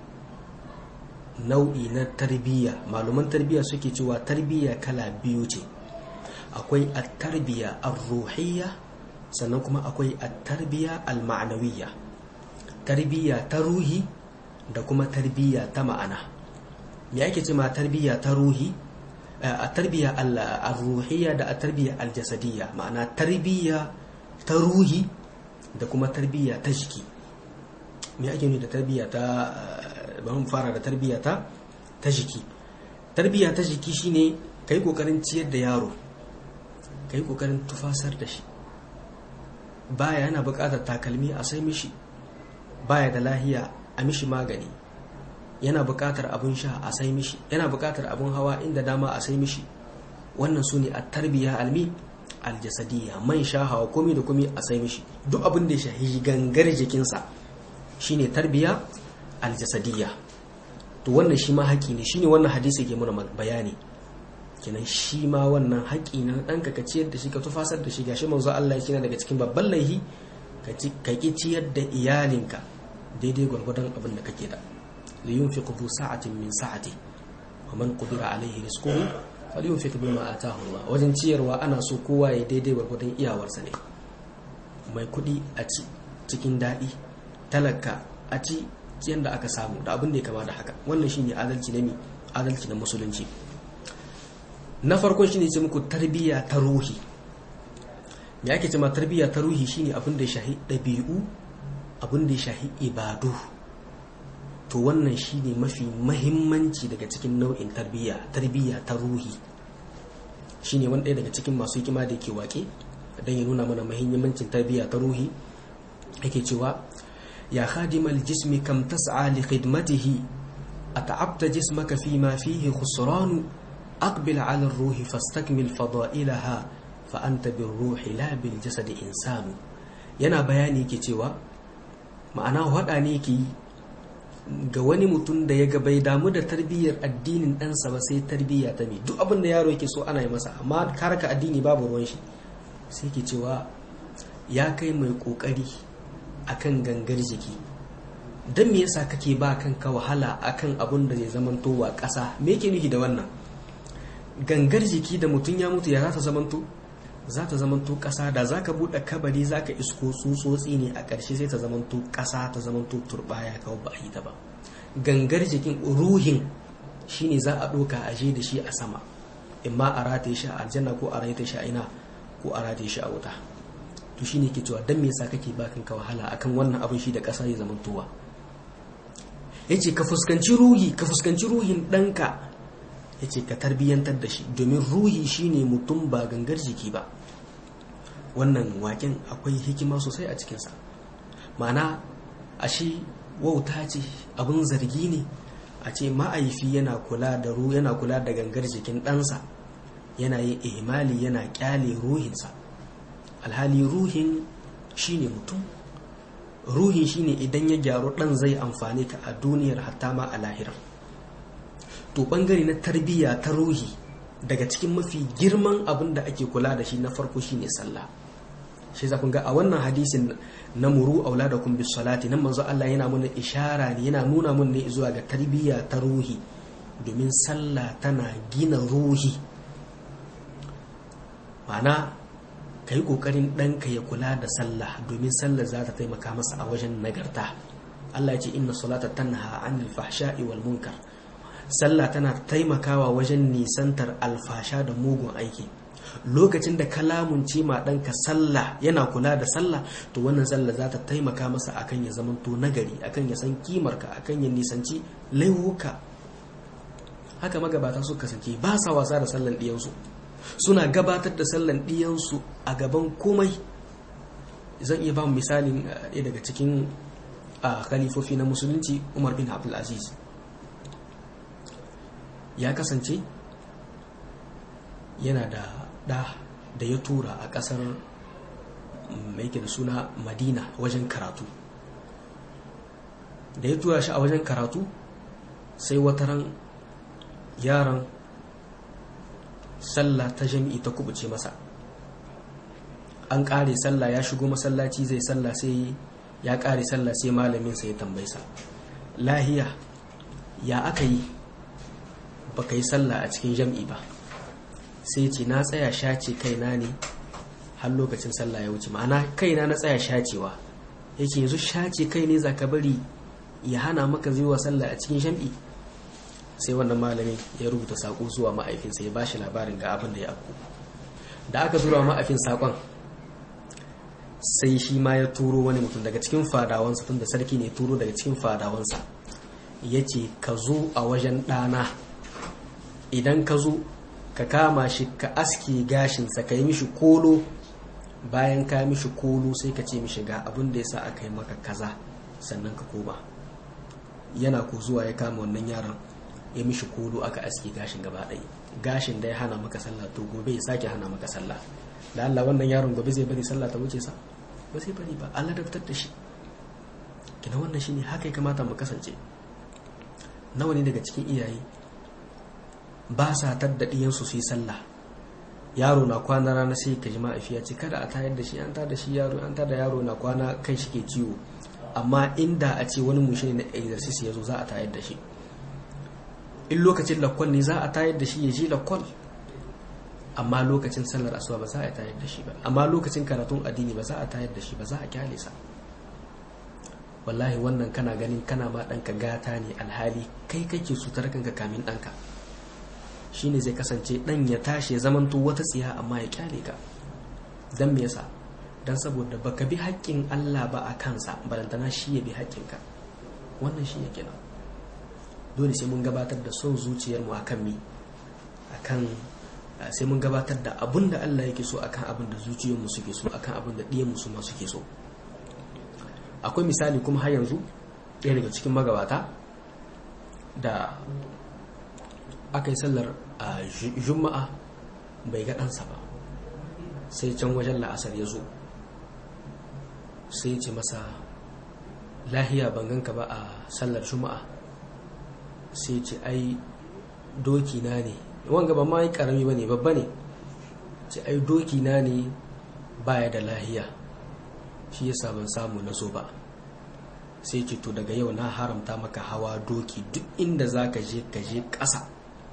nau'i na tarbiyya maluman tarbiyya suke cewa tarbiyya kala biyu ce akwai at-tarbiyya ar-ruhiyya sannan kuma akwai at-tarbiyya al-ma'nawiyya tarbiyya ta ruhi da kuma tarbiyya ta ma'ana me ake ce ma tarbiyya ta ruhi a tarbiyya al-ruhiyya da a tarbiyya al-jasadiyya ma'ana tarbiyya ta ruhi da kuma tarbiyya ta jiki me ake nuni da tarbiyya ta bari mu fara da tarbiyya ta ta jiki tarbiyya ta jiki shine kai kokarin ciyar da yaro kai kokarin tufasar da shi baya yana buƙatar takalmi a sai mishi baya da lahiya a mishi magani yana buƙatar abun sha a sai mishi yana buƙatar abun hawa inda dama a sai mishi wannan su ne a tarbiyya almi aljasadiyya man sha hawa komi da komi a sai mishi duk abin da ya shahi gangar jikinsa shine tarbiyya aljasadiyya to wannan shi ma haƙi ne shine wannan hadisi ke muna bayani kenan shi ma wannan haƙi na ɗanka ka ciyar da shi ka tufasar da shi gashi manzo Allah ya daga cikin babban laihi ka ki ciyar da iyalinka daidai gwargwadon abin da kake da li yunfiqu bu sa'atin min sa'ati wa man qudira alaihi rizquhu falyunfiq bima ataahu Allah wajen ciyarwa ana so kowa ya daidai gwargwadon iyawarsa ne mai kuɗi a ci cikin daɗi talaka a ci yadda aka samu da abin da ya kama da haka wannan shine adalci na mi adalci na musulunci na farkon shine ce muku tarbiyya ta ruhi me ake cewa tarbiyya ta ruhi shine abin da ya shahi ɗabi'u abin da ya shahi ibadu to wannan shine mafi mahimmanci daga cikin nau'in tarbiyya tarbiyya ta ruhi shine wani ɗaya daga cikin masu hikima da ke waƙe don ya nuna mana mahimmancin tarbiyya ta ruhi yake cewa ya khadimal jismi kam tas'a li khidmatihi at'abta jismaka fi ma fihi khusran aqbil 'ala ar-ruhi fastakmil fada'ilaha fa anta bir-ruhi la bil jasadi insanu yana bayani yake cewa ma'ana hada ne yake ga wani mutum da ya ga bai damu da tarbiyyar addinin ɗansa ba sai tarbiyya ta mi duk abin da yaro yake so ana yi masa amma karaka addini babu ruwan shi sai ke cewa ya kai mai ƙoƙari akan gangar jiki don me yasa kake ba kanka wahala akan abun da zai zamanto wa ƙasa me yake nufi da wannan gangar jiki da mutum ya mutu ya za ta zamanto za ta zamanto ƙasa da za ka buɗe kabari za ka isko tsutsotsi ne a ƙarshe sai ta zamanto ƙasa ta zamanto turɓaya kawai ba a yi ta ba gangar jikin ruhin shine za a ɗoka a je da shi a sama imma a rataye shi a aljanna ko a rataye shi a ina ko a rataye shi a wuta to shine ke cewa dan me yasa kake bakin ka wahala akan wannan abin shi da ƙasa ya zamantowa yace ka fuskanci ruhi ka fuskanci ruhin ɗanka yace ka tarbiyyantar da shi domin ruhi shine mutum ba gangar jiki ba wannan waken akwai hikima sosai a cikinsa ma'ana a shi wauta ce abin zargi ne a ce ma'aifi yana kula da ru yana kula da gangar jikin ɗansa yana yin ihmali yana kyale ruhinsa alhali ruhin shine mutum ruhin shine idan ya gyaru ɗan zai amfani ka a duniyar hatta ma a lahira to ɓangare na tarbiyya ta ruhi daga cikin mafi girman abin da ake kula da shi na farko shine sallah shi za kun ga a wannan hadisin na muru auladakum bis salati nan manzo Allah yana mana ishara ne yana nuna mun ne zuwa ga tarbiyya ta ruhi domin sallah tana gina ruhi ma'ana kai kokarin ɗanka ya kula da sallah domin sallah za ta taimaka masa a wajen nagarta Allah ya ce inna salata tanha anil fahsha'i wal munkar sallah tana taimakawa wajen nisantar alfasha da mugun aiki lokacin da kalamun ce ma ɗanka sallah yana kula da sallah to wannan sallah za ta taimaka masa akan ya zamanto nagari akan ya san kimarka akan ya nisanci laihuka haka magabata su kasance ba sa wasa da sallan ɗiyansu suna gabatar da sallan ɗiyansu a gaban komai zan iya ba mu misalin ɗaya daga cikin khalifofi na musulunci umar bin abdulaziz ya kasance yana da ɗa da ya tura a ƙasar mai da suna madina wajen karatu da ya tura shi a wajen karatu sai wataran yaron sallah ta jami'i ta kubuce masa an ƙare sallah ya shigo masallaci zai sallah sai ya ƙare sallah sai malaminsa ya tambaisa lahiya ya aka yi ba ka yi sallah a cikin jam'i ba sai ce na tsaya shace kaina ne har lokacin sallah ya wuce ma'ana kaina na tsaya shacewa yake yanzu shace kai ne za ka bari ya hana maka zuwa sallah a cikin jam'i sai wannan malami ya rubuta saƙo zuwa ma'aifinsa ya bashi labarin ga abin da ya afku da aka zura ma'aifin saƙon sai shi ma ya turo wani mutum daga cikin fadawansa tun da sarki ne turo daga cikin fadawansa ya ce ka zo a wajen ɗana idan ka zo ka kama shi ka aske gashinsa ka yi mishi kolo bayan ka mishi kolo sai ka ce mishi ga abin da ya sa aka yi maka kaza sannan ka koma yana ko zuwa ya kama wannan yaron ya mishi kolo aka aske gashin gaba ɗaya gashin da ya hana maka sallah to gobe ya sake hana maka sallah da Allah wannan yaron gobe zai bari sallah ta wuce sa ba sai bari ba Allah daftar da shi kina wannan shine haka ya kamata mu kasance nawa ne daga cikin iyaye ba sa tadda diyansu su yi sallah yaro na kwana rana sai ka ji ma'afiya ce kada a tayar da shi an tada shi yaro an tada yaro na kwana kai shi ke ciwo amma inda a ce wani mushi ne na exercise ya zo za a tayar da shi in lokacin lakwal ne za a tayar da shi ya je lakwal amma lokacin sallar asuba ba za a tayar da shi ba amma lokacin karatun addini ba za a tayar da shi ba za a kyale sa wallahi wannan kana ganin kana ma ɗanka gata ne alhali kai kake sutar kanka kamin ɗanka shine zai kasance ɗan ya tashi ya zamanto wata tsiya amma ya kyale ka don me yasa don saboda baka bi haƙƙin Allah ba a kansa balantana shi ya bi haƙƙinka wannan shi ya kenan dole sai mun gabatar da son zuciyarmu akan mi akan sai mun gabatar da abin da Allah yake so akan abin da zuciyarmu suke so akan abin da ɗiyanmu su ma suke so akwai misali kuma har yanzu ɗaya daga cikin magabata da aka yi sallar a juma'a bai ga ɗansa ba sai can wajen la'asar ya zo sai ya ce masa lahiya ban ganka ba a sallar juma'a sai ce ai doki na ne wanga ba ma yi karami ba ne babba ne ce ai doki na ne baya da lahiya shi yasa ban samu na so ba sai ce to daga yau na haramta maka hawa doki duk inda za ka je ka je ƙasa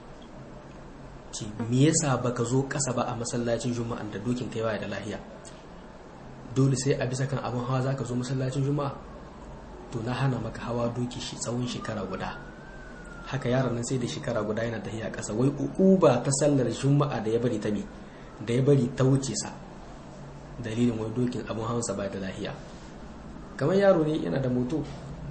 ce me yasa baka zo ƙasa ba a masallacin juma'an da dokin kai baya da lahiya dole sai a bisa kan abin hawa za ka zo masallacin juma'a to na hana maka hawa doki shi tsawon shekara guda haka yaron nan sai da shekara guda yana tafiya ƙasa wai uba ta sallar juma'a da ya bari ta me da ya bari ta wuce sa dalilin wai dokin abin hawansa ba da lahiya kamar yaro ne yana da moto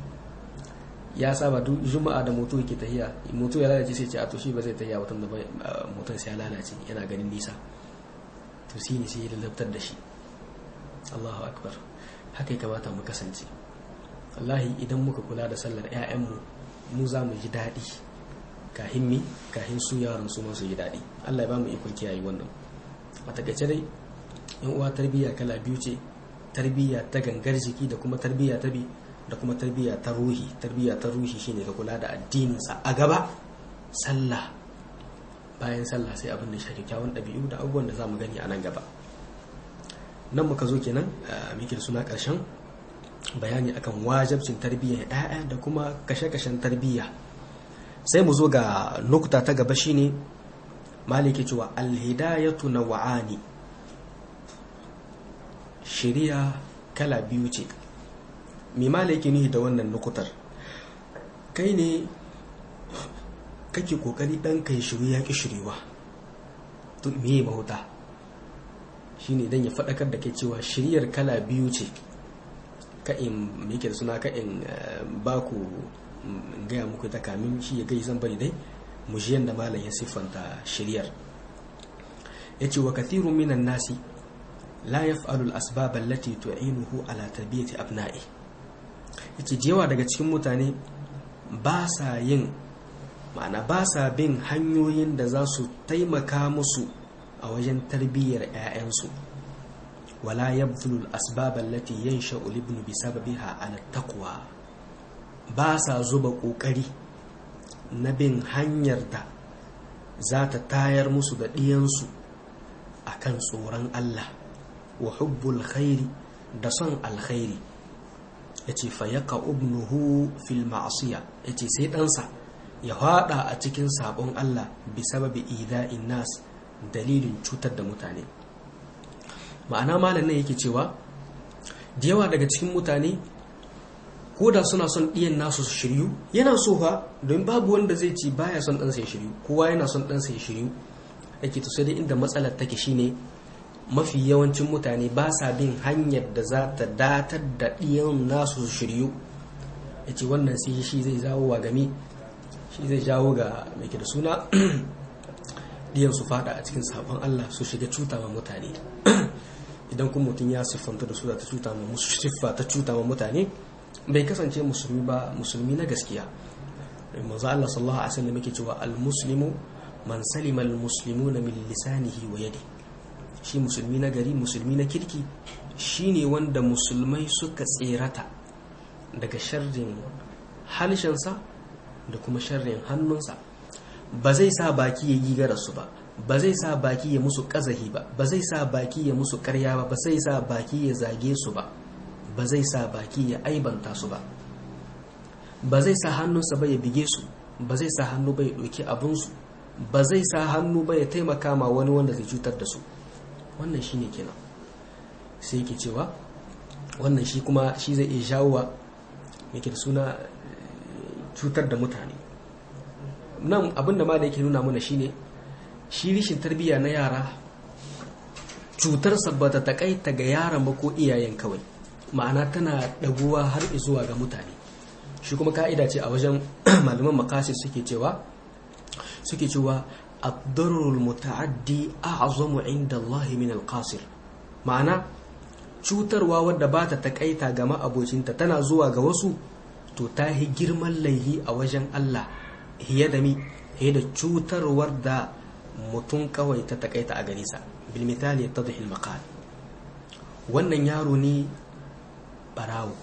ya saba duk juma'a da moto yake tahiya moto ya lalace sai ce a to shi ba zai tahiya watan da motar sai ya lalace yana ganin nisa to shi ne sai ya lalabtar da shi Allahu akbar haka ya kamata mu kasance wallahi idan muka kula da sallar 'ya'yanmu mu za mu ji daɗi kahin mi kahin su yaran su masu ji daɗi Allah ya ba mu ikon kiyaye wannan a takaice dai yan uwa tarbiyya kala biyu ce tarbiyya ta gangar jiki da kuma tarbiyya ta bi da kuma tarbiyya ta ruhi tarbiyya ta ruhi shine ka kula da addininsa a gaba sallah bayan sallah sai abin da ya shafi kyawun ɗabi'u da abubuwan da za mu gani a nan gaba nan muka zo kenan muke da suna ƙarshen bayani akan wajabcin tarbiyyar ɗaya da kuma kashe-kashen tarbiyya sai mu zo ga nukuta ta gaba shine maliki cewa alhidayatu na wa'ani shiriya kala biyu ce mai maliki nuhi da wannan nukutar kai ne kake kokari dan kai shiru ya ki shirewa to me mahuta shine dan ya faɗakar da kai cewa shiriyar kala biyu ce ka in me yake da suna ka in ba ku gaya muku ta kamin shi ya gai zan bari dai mu ji yadda malam ya siffanta shiriyar ya ce wa kathirun minan nasi la yaf'alu al-asbab allati tu'inuhu ala tarbiyati abna'i yace jewa daga cikin mutane ba sa yin ma'ana ba sa bin hanyoyin da za su taimaka musu a wajen tarbiyyar 'ya'yansu wala yabdhulu al-asbab allati yansha'u al-ibnu bisababiha ala taqwa ba sa zuba kokari na bin hanyar da za ta tayar musu da ɗiyansu a kan tsoron Allah wa hubbul khairi da son alkhairi ya ce fayyaka ubnuhu fil ma'asiya ya ce sai ɗansa ya haɗa a cikin sabon Allah bi sababi ida'in nas dalilin cutar da mutane ma'ana malam nan yake cewa da yawa daga cikin mutane ko da suna son ɗiyan nasu su shiryu yana so fa don babu wanda zai ci baya son ɗansa ya shiryu kowa yana son ɗansa ya shiryu yake to sai dai inda matsalar take shine mafi yawancin mutane ba sa bin hanyar da za ta datar da ɗiyan nasu su shiryu ya ce wannan sai shi zai zawo wa gami shi zai jawo ga mai da suna ɗiyan su fada a cikin sabon Allah su shiga cuta ma mutane idan kuma mutum ya siffanta da su ta cuta ma musu siffa ta cuta ma mutane bai kasance musulmi ba musulmi na gaskiya manzo Allah sallallahu alaihi wasallam yake cewa al-muslimu man salima al-muslimuna min lisanihi wa yadi shi musulmi na gari musulmi na kirki shine wanda musulmai suka tserata daga sharrin halshensa da kuma sharrin hannunsa ba zai sa baki ya yi su ba ba zai sa baki ya musu kazahi ba ba zai sa baki ya musu karya ba ba zai sa baki ya zage su ba ba zai sa baki ya aibanta su ba ba zai sa hannunsa ba ya bige su ba zai sa hannu ba ya ɗauki abinsu ba zai sa hannu ba ya taimaka ma wani wanda zai cutar da su wannan shi ne kenan sai yake cewa wannan shi kuma shi zai iya jawowa yake da suna cutar da mutane nan abinda ma da yake nuna mana shine shi rishin tarbiyya na yara cutarsa ba ta takaita ga yaran ba ko iyayen kawai ma'ana tana ɗaguwa har zuwa ga mutane shi kuma ka'ida ce a wajen malaman makasir suke cewa suke cewa ad-darrul muta'addi a'zamu inda Allah min al-qasir ma'ana cutarwa wadda ba ta takaita ga ma'abocinta tana zuwa ga wasu to ta yi girman laihi a wajen Allah hiye da mi hiye da cutarwar da mutum kawai ta takaita a gare sa bil misali yattadhi al-maqal wannan yaro ne barawo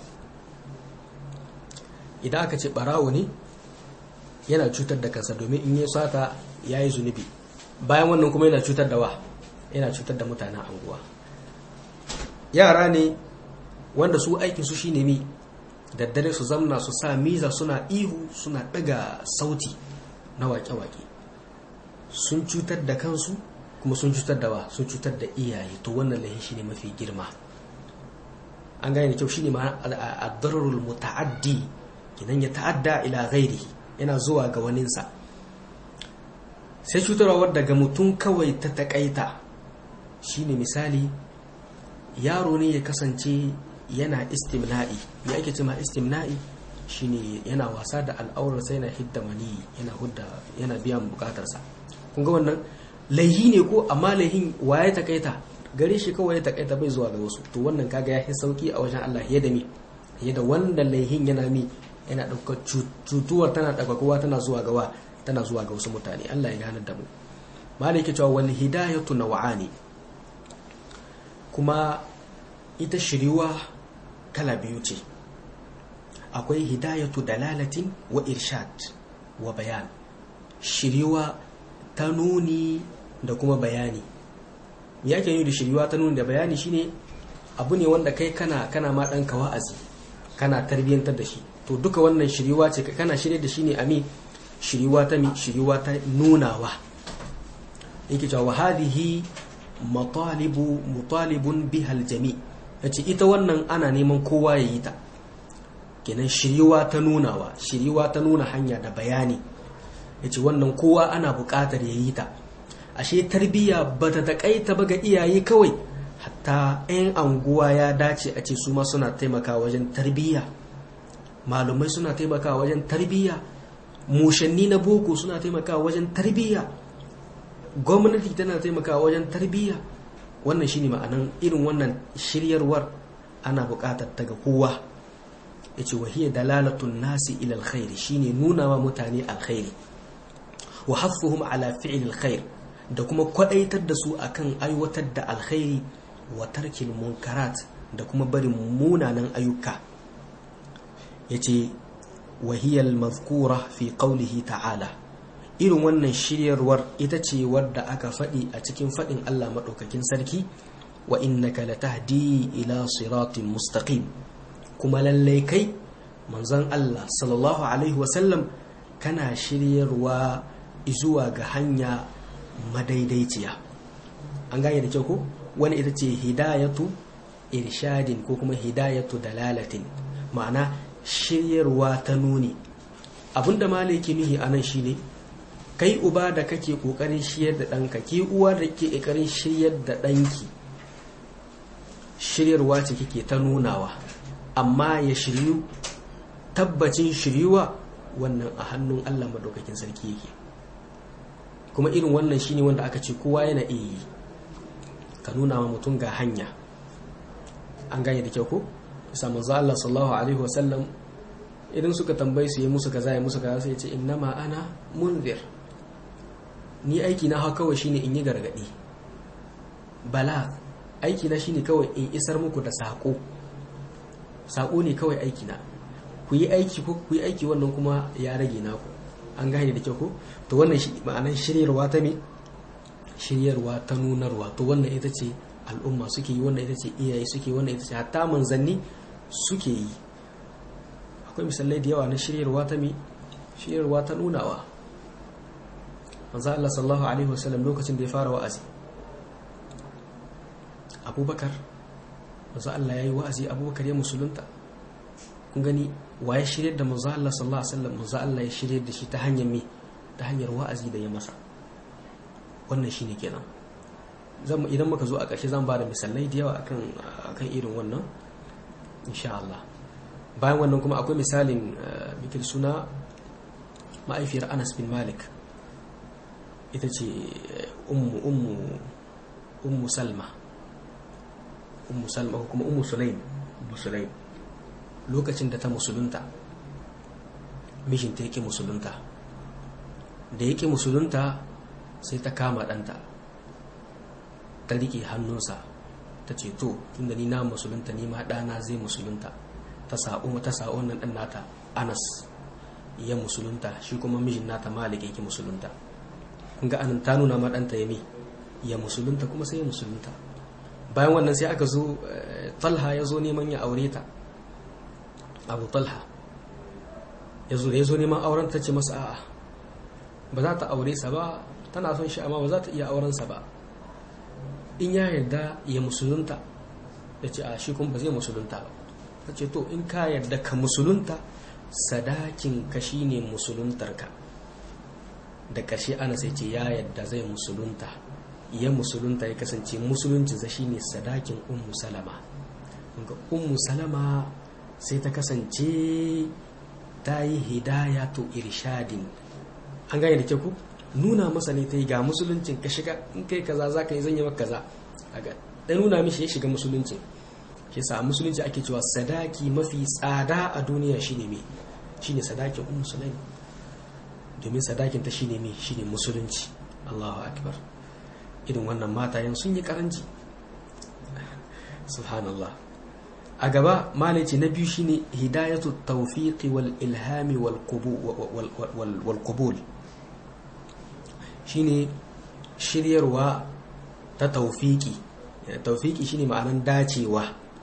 idan aka ce barawo ne yana cutar da kansa domin in yi sata ya yi zunubi bayan wannan kuma yana cutar da wa yana cutar da mutanen anguwa yara ne wanda su aikin su shine mi daddare su zamna su sa miza suna ihu suna daga sauti na wake-wake sun cutar da kansu kuma sun cutar da wa sun cutar da iyaye to wannan lahin shine mafi girma an gane kyau shine ma ad-dararul muta'addi kidan ya ta'adda ila ghairihi yana zuwa ga waninsa sai cutarwa daga mutum kawai ta takaita shine misali yaro ne ya kasance yana istimna'i ya ake cima istimna'i shine yana wasa da al'aurar sai yana hidda mani yana hudda yana biyan bukatarsa kun ga wannan laihi ne ko amma laihin waye takaita gare shi kawai ya takaita bai zuwa ga wasu to wannan kaga ya fi sauki a wajen Allah ya da mi ya da wanda laihin yana mi yana ɗaukar cutuwar tana ɗaukakowa tana zuwa gawa tana zuwa ga wasu mutane Allah ya gane da mu malai ke cewa wal hidayatu naw'ani kuma ita shiriwa kala biyu ce akwai hidayatu dalalatin wa irshad wa bayan shiriwa ta nuni da kuma bayani me yake yi da shiryuwa ta nuni da bayani shine abu ne wanda kai kana kana ma ɗanka wa'azi kana tarbiyyantar da shi to duka wannan shiryuwa ce kana shirye da shi ne ami shiryuwa ta mi shiryuwa ta nunawa yake cewa wa hadhihi matalibu mutalibun biha aljami yace ita wannan ana neman kowa ya yi ta kenan shiryuwa ta nunawa shiryuwa ta nuna hanya da bayani yace wannan kowa ana buƙatar ya yi ta ashe tarbiyya bata takaita ba ga iyaye kawai hatta 'yan anguwa ya dace a ce su ma suna taimakawa wajen tarbiyya malumai suna taimakawa wajen tarbiyya mushanni na boko suna taimakawa wajen tarbiyya gwamnati tana taimakawa wajen tarbiyya wannan shine ma'anan irin wannan shiryarwar ana buƙatar ta ga kowa yace wahiya dalalatun nasi ila alkhairi shine nuna wa mutane alkhairi wa haffuhum ala fi'l alkhair da kuma kwadaitar da su akan aiwatar da alkhairi wa tarkil munkarat da kuma barin munanan ayyuka yace wahiyal mazkura fi qawlihi ta'ala irin wannan shiryarwar ita ce wadda aka faɗi a cikin faɗin Allah maɗaukakin sarki wa innaka latahdi ila siratin mustaqim kuma lallai kai manzon Allah sallallahu alaihi wasallam kana shiryarwa zuwa ga hanya madaidaiciya an gane da kyau ko wani ita ce hidayatu irshadin ko kuma hidayatu dalalatin ma'ana shiryarwa ta nuni abinda malaki nuhi a nan shine kai uba da kake kokarin shiyar da ɗanka ki uwa da ke kokarin shiryar da ɗanki shiryarwa ce kike ta nunawa amma ya shiryu tabbacin shiryuwa wannan a hannun allah madaukakin sarki yake kuma irin wannan shine wanda aka ce kowa yana iya yi ka nuna wa mutum ga hanya an gane da kyau ko bisa manzo Allah sallallahu alaihi wasallam idan suka tambaye su yi musu kaza ya musu kaza sai ya ce innama ana munzir ni aiki na ha kawai shine in yi gargadi bala aiki na shine kawai in isar muku da sako sako ne kawai aiki na ku yi aiki ko ku yi aiki wannan kuma ya rage naku an gane da kyau ko to wannan shi ma'anar shiryarwa ta me shiryarwa ta nunarwa to wannan ita ce al'umma suke yi wannan ita ce iyaye suke wannan ita ce hatta manzanni suke yi akwai misalai da yawa na shiryarwa ta me shiryarwa ta nunawa manzo Allah sallallahu alaihi wasallam lokacin da ya fara wa'azi Abubakar manzo Allah yayi wa'azi Abubakar ya musulunta kun gani waye shiryar da manzo Allah sallallahu alaihi wasallam manzo Allah ya shiryar da shi ta hanyar me ta hanyar wa'azi da ya masa wannan shine kenan zan idan muka zo a ƙarshe zan ba da misalai da yawa akan akan irin wannan insha Allah bayan wannan kuma akwai misalin bikin suna ma'aifiyar Anas bin Malik ita ce ummu ummu ummu Salma ummu Salma ko kuma ummu Sulaim ummu Sulaim lokacin da ta musulunta mijinta yake musulunta da yake musulunta sai ta kama ɗanta ta riƙe hannunsa ta ce to tunda ni na musulunta ni ma ɗana zai musulunta ta sa'o ta sa'o nan ɗan nata anas ya musulunta shi kuma mijin nata malik yake musulunta kun ga anan ta nuna ma ɗanta ya mi ya musulunta kuma sai ya musulunta bayan wannan sai aka zo talha ya zo neman ya aure ta abu talha ya zo ya zo neman auren ta ce masa a'a ba za ta aure sa ba tana son shi amma ba za ta iya aurensa ba in ya yarda ya musulunta ya ce a shi kuma ba zai musulunta ba ta ce to in ka yarda ka musulunta sadakin ka shine musuluntarka da ƙarshe ana sai ce ya yarda zai musulunta ya musulunta ya kasance musuluncinsa shine sadakin ummu salama ummu salama sai ta kasance ta yi hidayatu irshadin an gane da ke ku nuna masa ne ta yi ga musuluncin ka shiga in kai kaza za ka yi zanya maka kaza aga ɗan nuna mishi ya shiga musuluncin shi sa musulunci ake cewa sadaki mafi tsada a duniya shine me shine sadakin ummu sulaim domin sadakin ta shine me shine musulunci Allahu akbar irin wannan matayen sun yi karanci subhanallah a gaba malaci na biyu shine hidayatu tawfiqi wal ilhami wal qubul shine shiryarwa ta taufiki taufiki shine ma'anan dacewa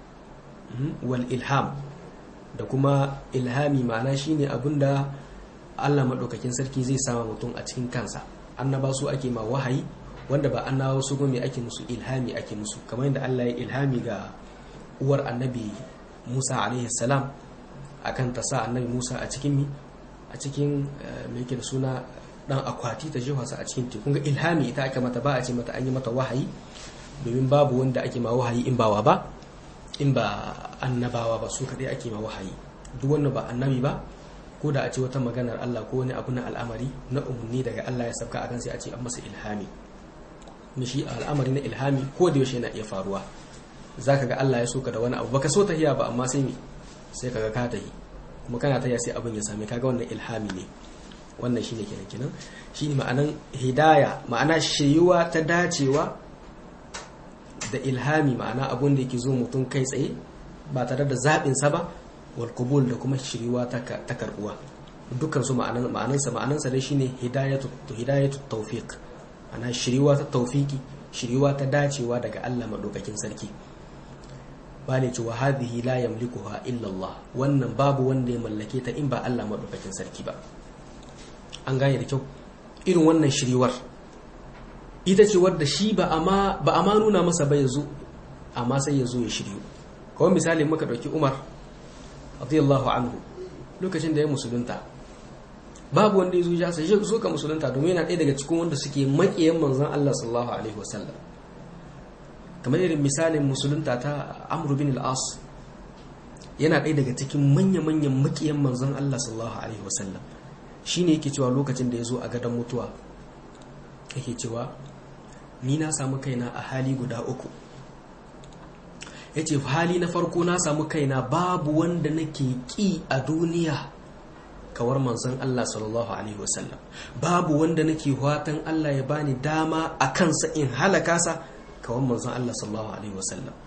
wal ilham da kuma ilhami ma'ana shine abinda Allah maɗaukakin sarki zai sama mutum a cikin kansa annaba su ake ma wahayi wanda ba annabawa su gome ake musu ilhami ake musu kamar yadda Allah ya ilhami ga uwar annabi Musa alaihi salam akan ta sa annabi Musa a cikin mi a cikin me yake da suna dan akwati ta jefa sa a cikin teku ga ilhami ita aka mata ba a ce mata an yi mata wahayi domin babu wanda ake ma wahayi in bawa ba in ba annabawa ba su kadai ake ma wahayi duk wanda ba annabi ba ko da a ce wata maganar Allah ko wani abu na al'amari na umarni daga Allah ya sabka akan sai a ce an masa ilhami mishi al'amari na ilhami ko da yaushe yana iya faruwa zaka ga Allah ya soka da wani abu baka so tahiya ba amma sai me sai kaga ka tahi kuma kana tahiya sai abin ya same kaga wannan ilhami ne wannan shine kenan kenan shine ma'anan hidaya ma'ana shiriwa ta dacewa da ilhami ma'ana abun da yake zo mutum kai tsaye ba tare da zaɓin sa ba wal qubul da kuma shiriwa ta karbuwa dukkan su ma'anan ma'anansa ma'anansa dai shine hidayatu hidayatu tawfiq ana shiriwa ta tawfiki shiriwa ta dacewa daga Allah madaukakin sarki bane cewa hadhihi la yamlikuha illa Allah wannan babu wanda ya mallake ta in ba Allah madaukakin sarki ba an gane da kyau irin wannan shiriwar ita ce wadda shi ba ama ba ama nuna masa ba yazo amma sai yazo ya shiryu kawai misali muka dauki Umar radiyallahu anhu lokacin da ya musulunta babu wanda yazo ya sai so ka musulunta domin yana ɗaya daga cikin wanda suke makiyan manzon Allah sallallahu alaihi wasallam kamar irin misalin musulunta ta Amr bin al-As yana ɗaya daga cikin manya-manyan makiyan manzon Allah sallallahu alaihi wasallam shine yake cewa lokacin da ya zo a gadon mutuwa yake cewa ni na samu kaina a hali guda uku ya ce hali na farko na samu kaina babu wanda nake ƙi a duniya kawar manzon Allah sallallahu alaihi wasallam babu wanda nake watan Allah ya bani dama a kansa in halaka sa kawar manzon Allah sallallahu alaihi wasallam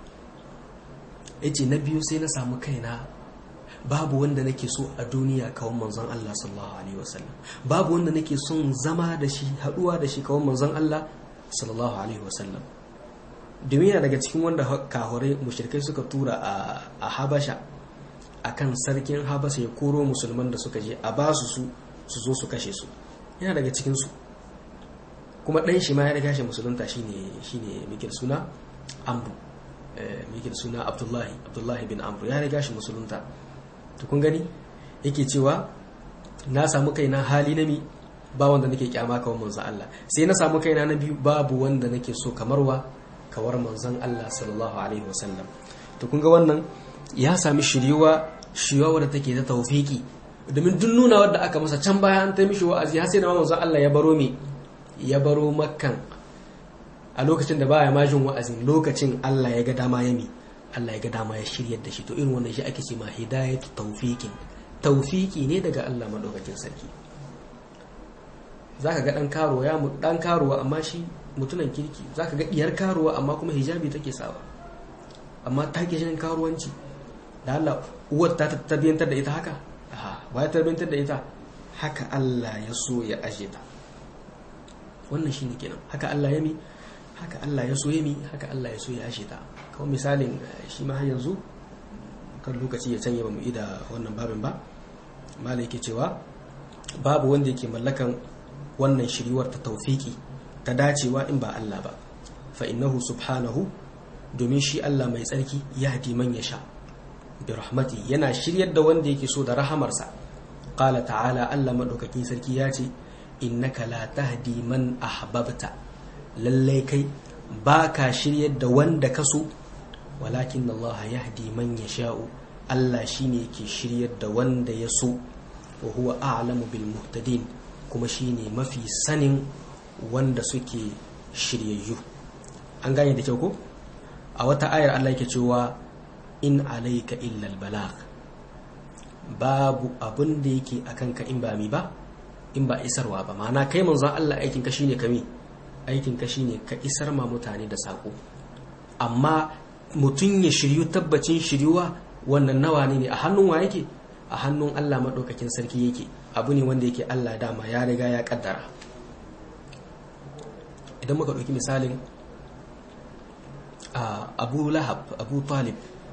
ya ce na biyu sai na samu kaina babu wanda nake so a duniya kawon manzon Allah sallallahu alaihi wasallam babu wanda nake son zama da shi haduwa da shi kawon manzon Allah sallallahu alaihi wasallam domin yana daga cikin wanda kahurai mushrikai suka tura a Habasha akan sarkin Habasha ya koro musulman da suka je a basu su su zo su kashe su yana daga cikin su kuma dan shi ma ya riga shi musulunta shine shine mikil suna Amru mikil suna Abdullahi Abdullahi bin Amru ya riga shi musulunta to kun gani yake cewa na samu kaina hali na mi ba wanda nake kyama kawar manzon Allah sai na samu kaina na biyu babu wanda nake so kamar wa kawar manzon Allah sallallahu alaihi wasallam to kun ga wannan ya sami shiriwa shiriwa wadda take ta tawfiki domin duk nuna wadda aka masa can baya an ta mishi wa'azi har sai da manzon Allah ya baro mi ya baro makkan a lokacin da baya majin wa'azin lokacin Allah ya ga dama ya mi Allah ya ga dama ya shiryar da shi to irin wannan shi ake ce ma hidayatu tawfiqin tawfiki ne daga Allah madaukakin sarki zaka ga dan karuwa ya mu dan karuwa amma shi mutunan kirki zaka ga diyar karuwa amma kuma hijabi take sawa amma ta ke shin karuwanci da Allah uwar ta tabbatar da ita haka aha ba ya tabbatar da ita haka Allah ya so ya aje ta wannan shine kenan haka Allah ya mi haka Allah ya so ya mi haka Allah ya so ya ashe ta kawai misalin shi ma yanzu kan lokaci ya canye ba mu ida wannan babin ba malai yake cewa babu wanda yake mallakan wannan shiriwar ta taufiki ta dacewa in ba Allah ba fa innahu subhanahu domin shi Allah mai tsarki ya hadi man ya sha bi rahmati yana shiryar da wanda yake so da rahamarsa qala ta'ala Allah madaukakin sarki ya ce innaka la tahdi man ahbabta lallai kai ba ka shiryar da wanda ka so walakin Allah ya hadi man ya sha'u Allah shi ne ke shiryar da wanda ya so wa huwa a'lamu bil muhtadin kuma shi ne mafi sanin wanda suke shiryayyu an gane da kyau ko a wata ayar Allah yake cewa in alayka illa al balagh babu abun da yake akan ka in ba mi ba in ba isarwa ba ma'ana kai manzon Allah aikin ka shine kami aikin ka shine ka isar ma mutane da sako amma mutum ya shiryu tabbacin shiryuwa wannan nawa ne a hannun wa yake a hannun Allah maɗaukakin sarki yake abu ne wanda yake Allah dama ya riga ya kaddara idan muka ɗauki misalin abu lahab abu talib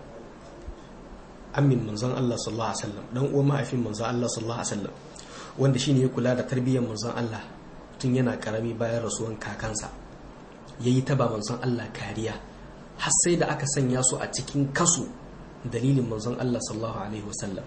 amin manzon Allah sallallahu alaihi wasallam dan uwan mahaifin manzon Allah sallallahu alaihi wasallam wanda shine ya kula da tarbiyyar manzon Allah tun yana karami bayan rasuwan kakansa yayi ta ba manzon Allah kariya har sai da aka sanya su a cikin kasu dalilin manzon Allah sallallahu alaihi wasallam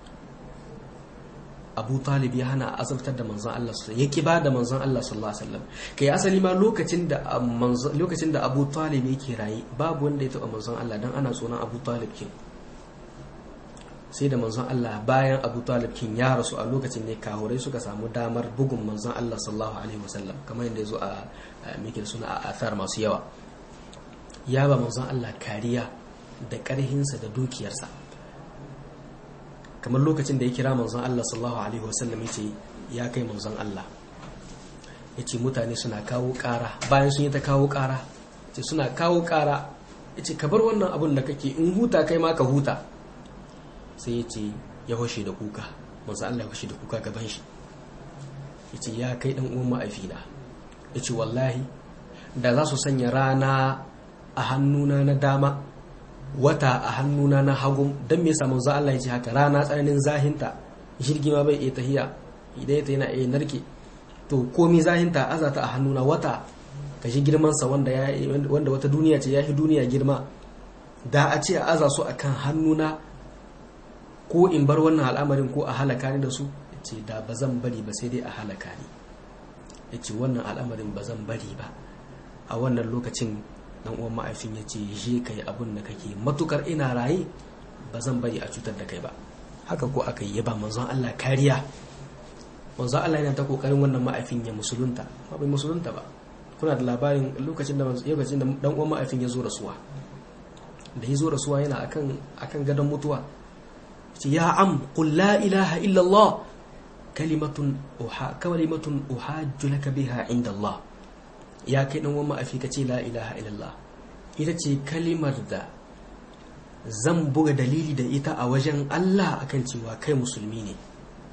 Abu Talib ya hana azabtar da manzon Allah sallallahu ya kiba da manzon Allah sallallahu alaihi wasallam kai asali ma lokacin da lokacin da Abu Talib yake rayi babu wanda ya taba manzon Allah dan ana tsoron Abu Talib kin sai da manzon Allah bayan Abu Talib kin ya rasu a lokacin ne kahurai suka samu damar bugun manzon Allah sallallahu alaihi wasallam kamar yadda yazo a mikil suna a athar masu yawa ya ba manzon Allah kariya da karhinsa da dukiyarsa kamar lokacin da ya kira manzon Allah sallallahu alaihi wasallam yace ya kai manzon Allah yace mutane suna kawo ƙara bayan sun yi ta kawo ƙara yace suna kawo ƙara yace ka bar wannan abun da kake in huta kai ma ka huta sai ya ce ya hoshe da kuka manzo Allah ya hoshe da kuka gaban shi ya ce ya kai dan uwan ma'aifina ya ce wallahi da za su sanya rana a hannuna na dama wata a hannuna na hagu don me yasa manzo Allah ya ce haka rana tsananin zahinta jirgi ma bai iya tahiya idan ya yana iya narke to komi zahinta azata a hannuna wata ka shi girmansa wanda wanda wata duniya ce ya fi duniya girma da a ce a aza su akan hannuna ko in bar wannan al'amarin ko a halaka ni da su ya ce da ba zan bari ba sai dai a halaka ni ya ce wannan al'amarin ba zan bari ba a wannan lokacin dan uwan ma'aifin ya ce je ka yi abin da kake matukar ina raye ba zan bari a cutar da kai ba haka ko aka yi ba manzon Allah kariya manzon Allah yana ta kokarin wannan ma'aifin ya musulunta ba bai musulunta ba kuna da labarin lokacin da lokacin da dan uwan ma'aifin ya zo rasuwa da ya zo rasuwa yana akan akan gadon mutuwa ya am qul la ilaha illa Allah kalimatun uha kalimatun uhajju laka biha inda Allah ya kai dan wani ma'afi ka ce la ilaha illallah ita ce kalimar da zan buga dalili da ita a wajen Allah akan cewa kai musulmi ne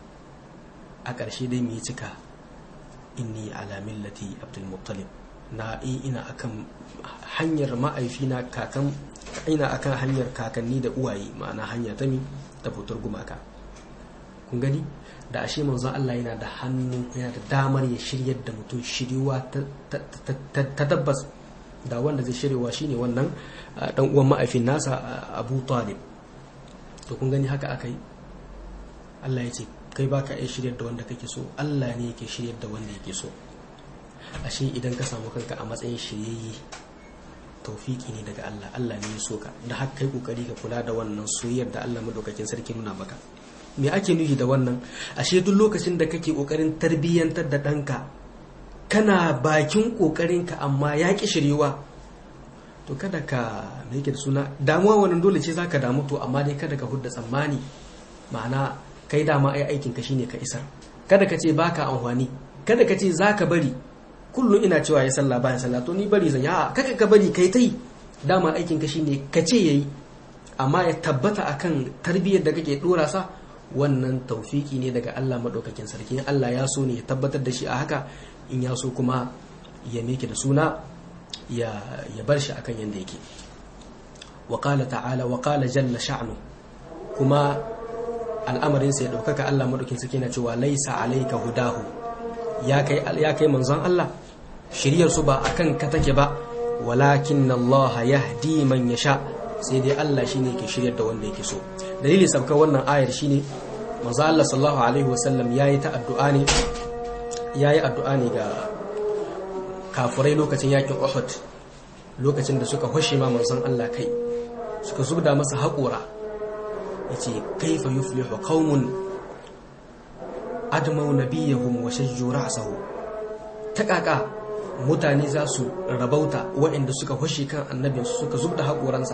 a ƙarshe dai mu yi cika inni ala millati abdul muttalib na ina akan hanyar ma'aifina kakan ina akan hanyar kakanni da uwaye ma'ana hanya ta mi ta fitar gumaka kun gani da ashe manzon Allah yana da hannu yana da damar ya shiryar da mutum shiriwa ta tabbas da wanda zai shiryawa shine wannan dan uwan ma'aifin nasa Abu Talib to kun gani haka akai Allah ya ce kai baka iya shiryar da wanda kake so Allah ne yake shiryar da wanda yake so ashe idan ka samu kanka a matsayin shiryayye taufiki ne daga Allah Allah ne ya so ka da haka kai kokari ka kula da wannan soyayyar da Allah madaukakin sarki nuna maka me ake nufi da wannan ashe duk lokacin da kake kokarin tarbiyyantar da ɗanka kana bakin kokarinka amma ya ki shirewa to kada ka me yake da suna damuwa wannan dole ce zaka damu to amma dai kada ka hudda tsammani ma'ana kai dama ai aikin ka shine ka isar kada ka ce baka amfani kada ka ce zaka bari kullum ina cewa ya sallah bayan sallah to ni bari zan ya kaka ka bari kai tai dama aikin ka shine ka ce yayi amma ya tabbata akan tarbiyyar da kake dora sa wannan taufiki ne daga Allah madaukakin sarki in Allah ya so ne ya tabbatar da shi a haka in ya so kuma ya meke da suna ya ya bar shi akan yanda yake wa qala ta'ala wa qala jalla sha'nu kuma al'amarin sa ya daukaka Allah madaukakin sarki yana cewa laisa alayka hudahu ya kai ya kai manzon Allah shiryar su ba akan ka take ba walakin Allah yahdi man yasha sai dai Allah shine ke shiryar da wanda yake so dalilin sabka wannan ayar shine manzo Allah sallallahu alaihi wasallam yayi ta addu'a ne yayi addu'a ne ga kafirai lokacin yakin Uhud lokacin da suka hoshe ma manzon Allah kai suka zubda masa haƙura yace kaifa yuflihu qaumun admau nabiyahum wa shajju ra'sahu ta kaka mutane za su rabauta waɗanda suka hoshe kan annabinsu suka zubda haƙoransa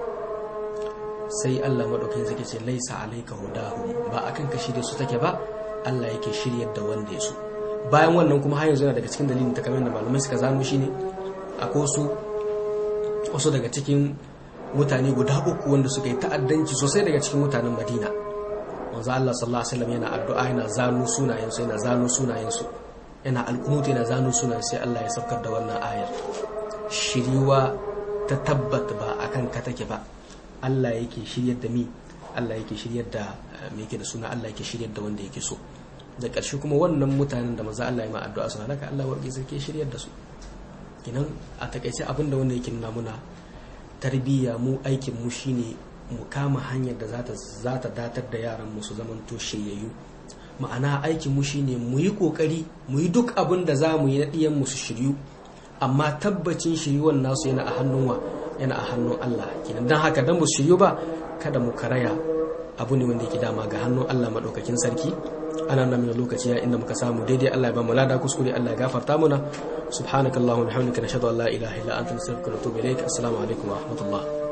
sai Allah maɗaukin zai ce laisa alaika hudahu ba akan ka shirye su take ba Allah yake shiryar da wanda ya so bayan wannan kuma har yanzu yana daga cikin dalilin takamaiman da malamai suka zano shine akwai wasu wasu daga cikin mutane guda uku wanda suka yi ta'addanci sosai daga cikin mutanen Madina manzo Allah sallallahu alaihi wasallam yana addu'a yana zano sunayen su yana zano sunayen su yana alkunuti yana zanu sunan sai Allah ya saukar da wannan ayar shiriwa ta tabbata ba akan ka take ba Allah yake shiryar da mi Allah yake shiryar da me yake da suna Allah yake shiryar da wanda yake so da ƙarshe kuma wannan mutanen da maza Allah ya ma addu'a suna naka Allah warke sarki shiryar da su kinan a takaice abin da wanda yake nuna muna tarbiyya mu aikin mu shine mu kama hanyar da za ta datar da yaran mu su zamanto shiryayyu ma'ana aikin mu shine mu yi kokari mu yi duk abin da za mu yi na ɗiyan mu su shiryu amma tabbacin shiryuwan nasu yana a hannun wa yana a hannun Allah kenan dan haka dan mu shiryu ba kada mu karaya abu ne wanda yake dama ga hannun Allah madaukakin sarki ana nan min lokaci ya inda muka samu daidai Allah ya ba mu lada kuskure Allah ya gafarta muna subhanakallahumma wa bihamdika nashhadu an la ilaha illa anta nastaghfiruka wa natubu ilaik assalamu alaikum wa rahmatullah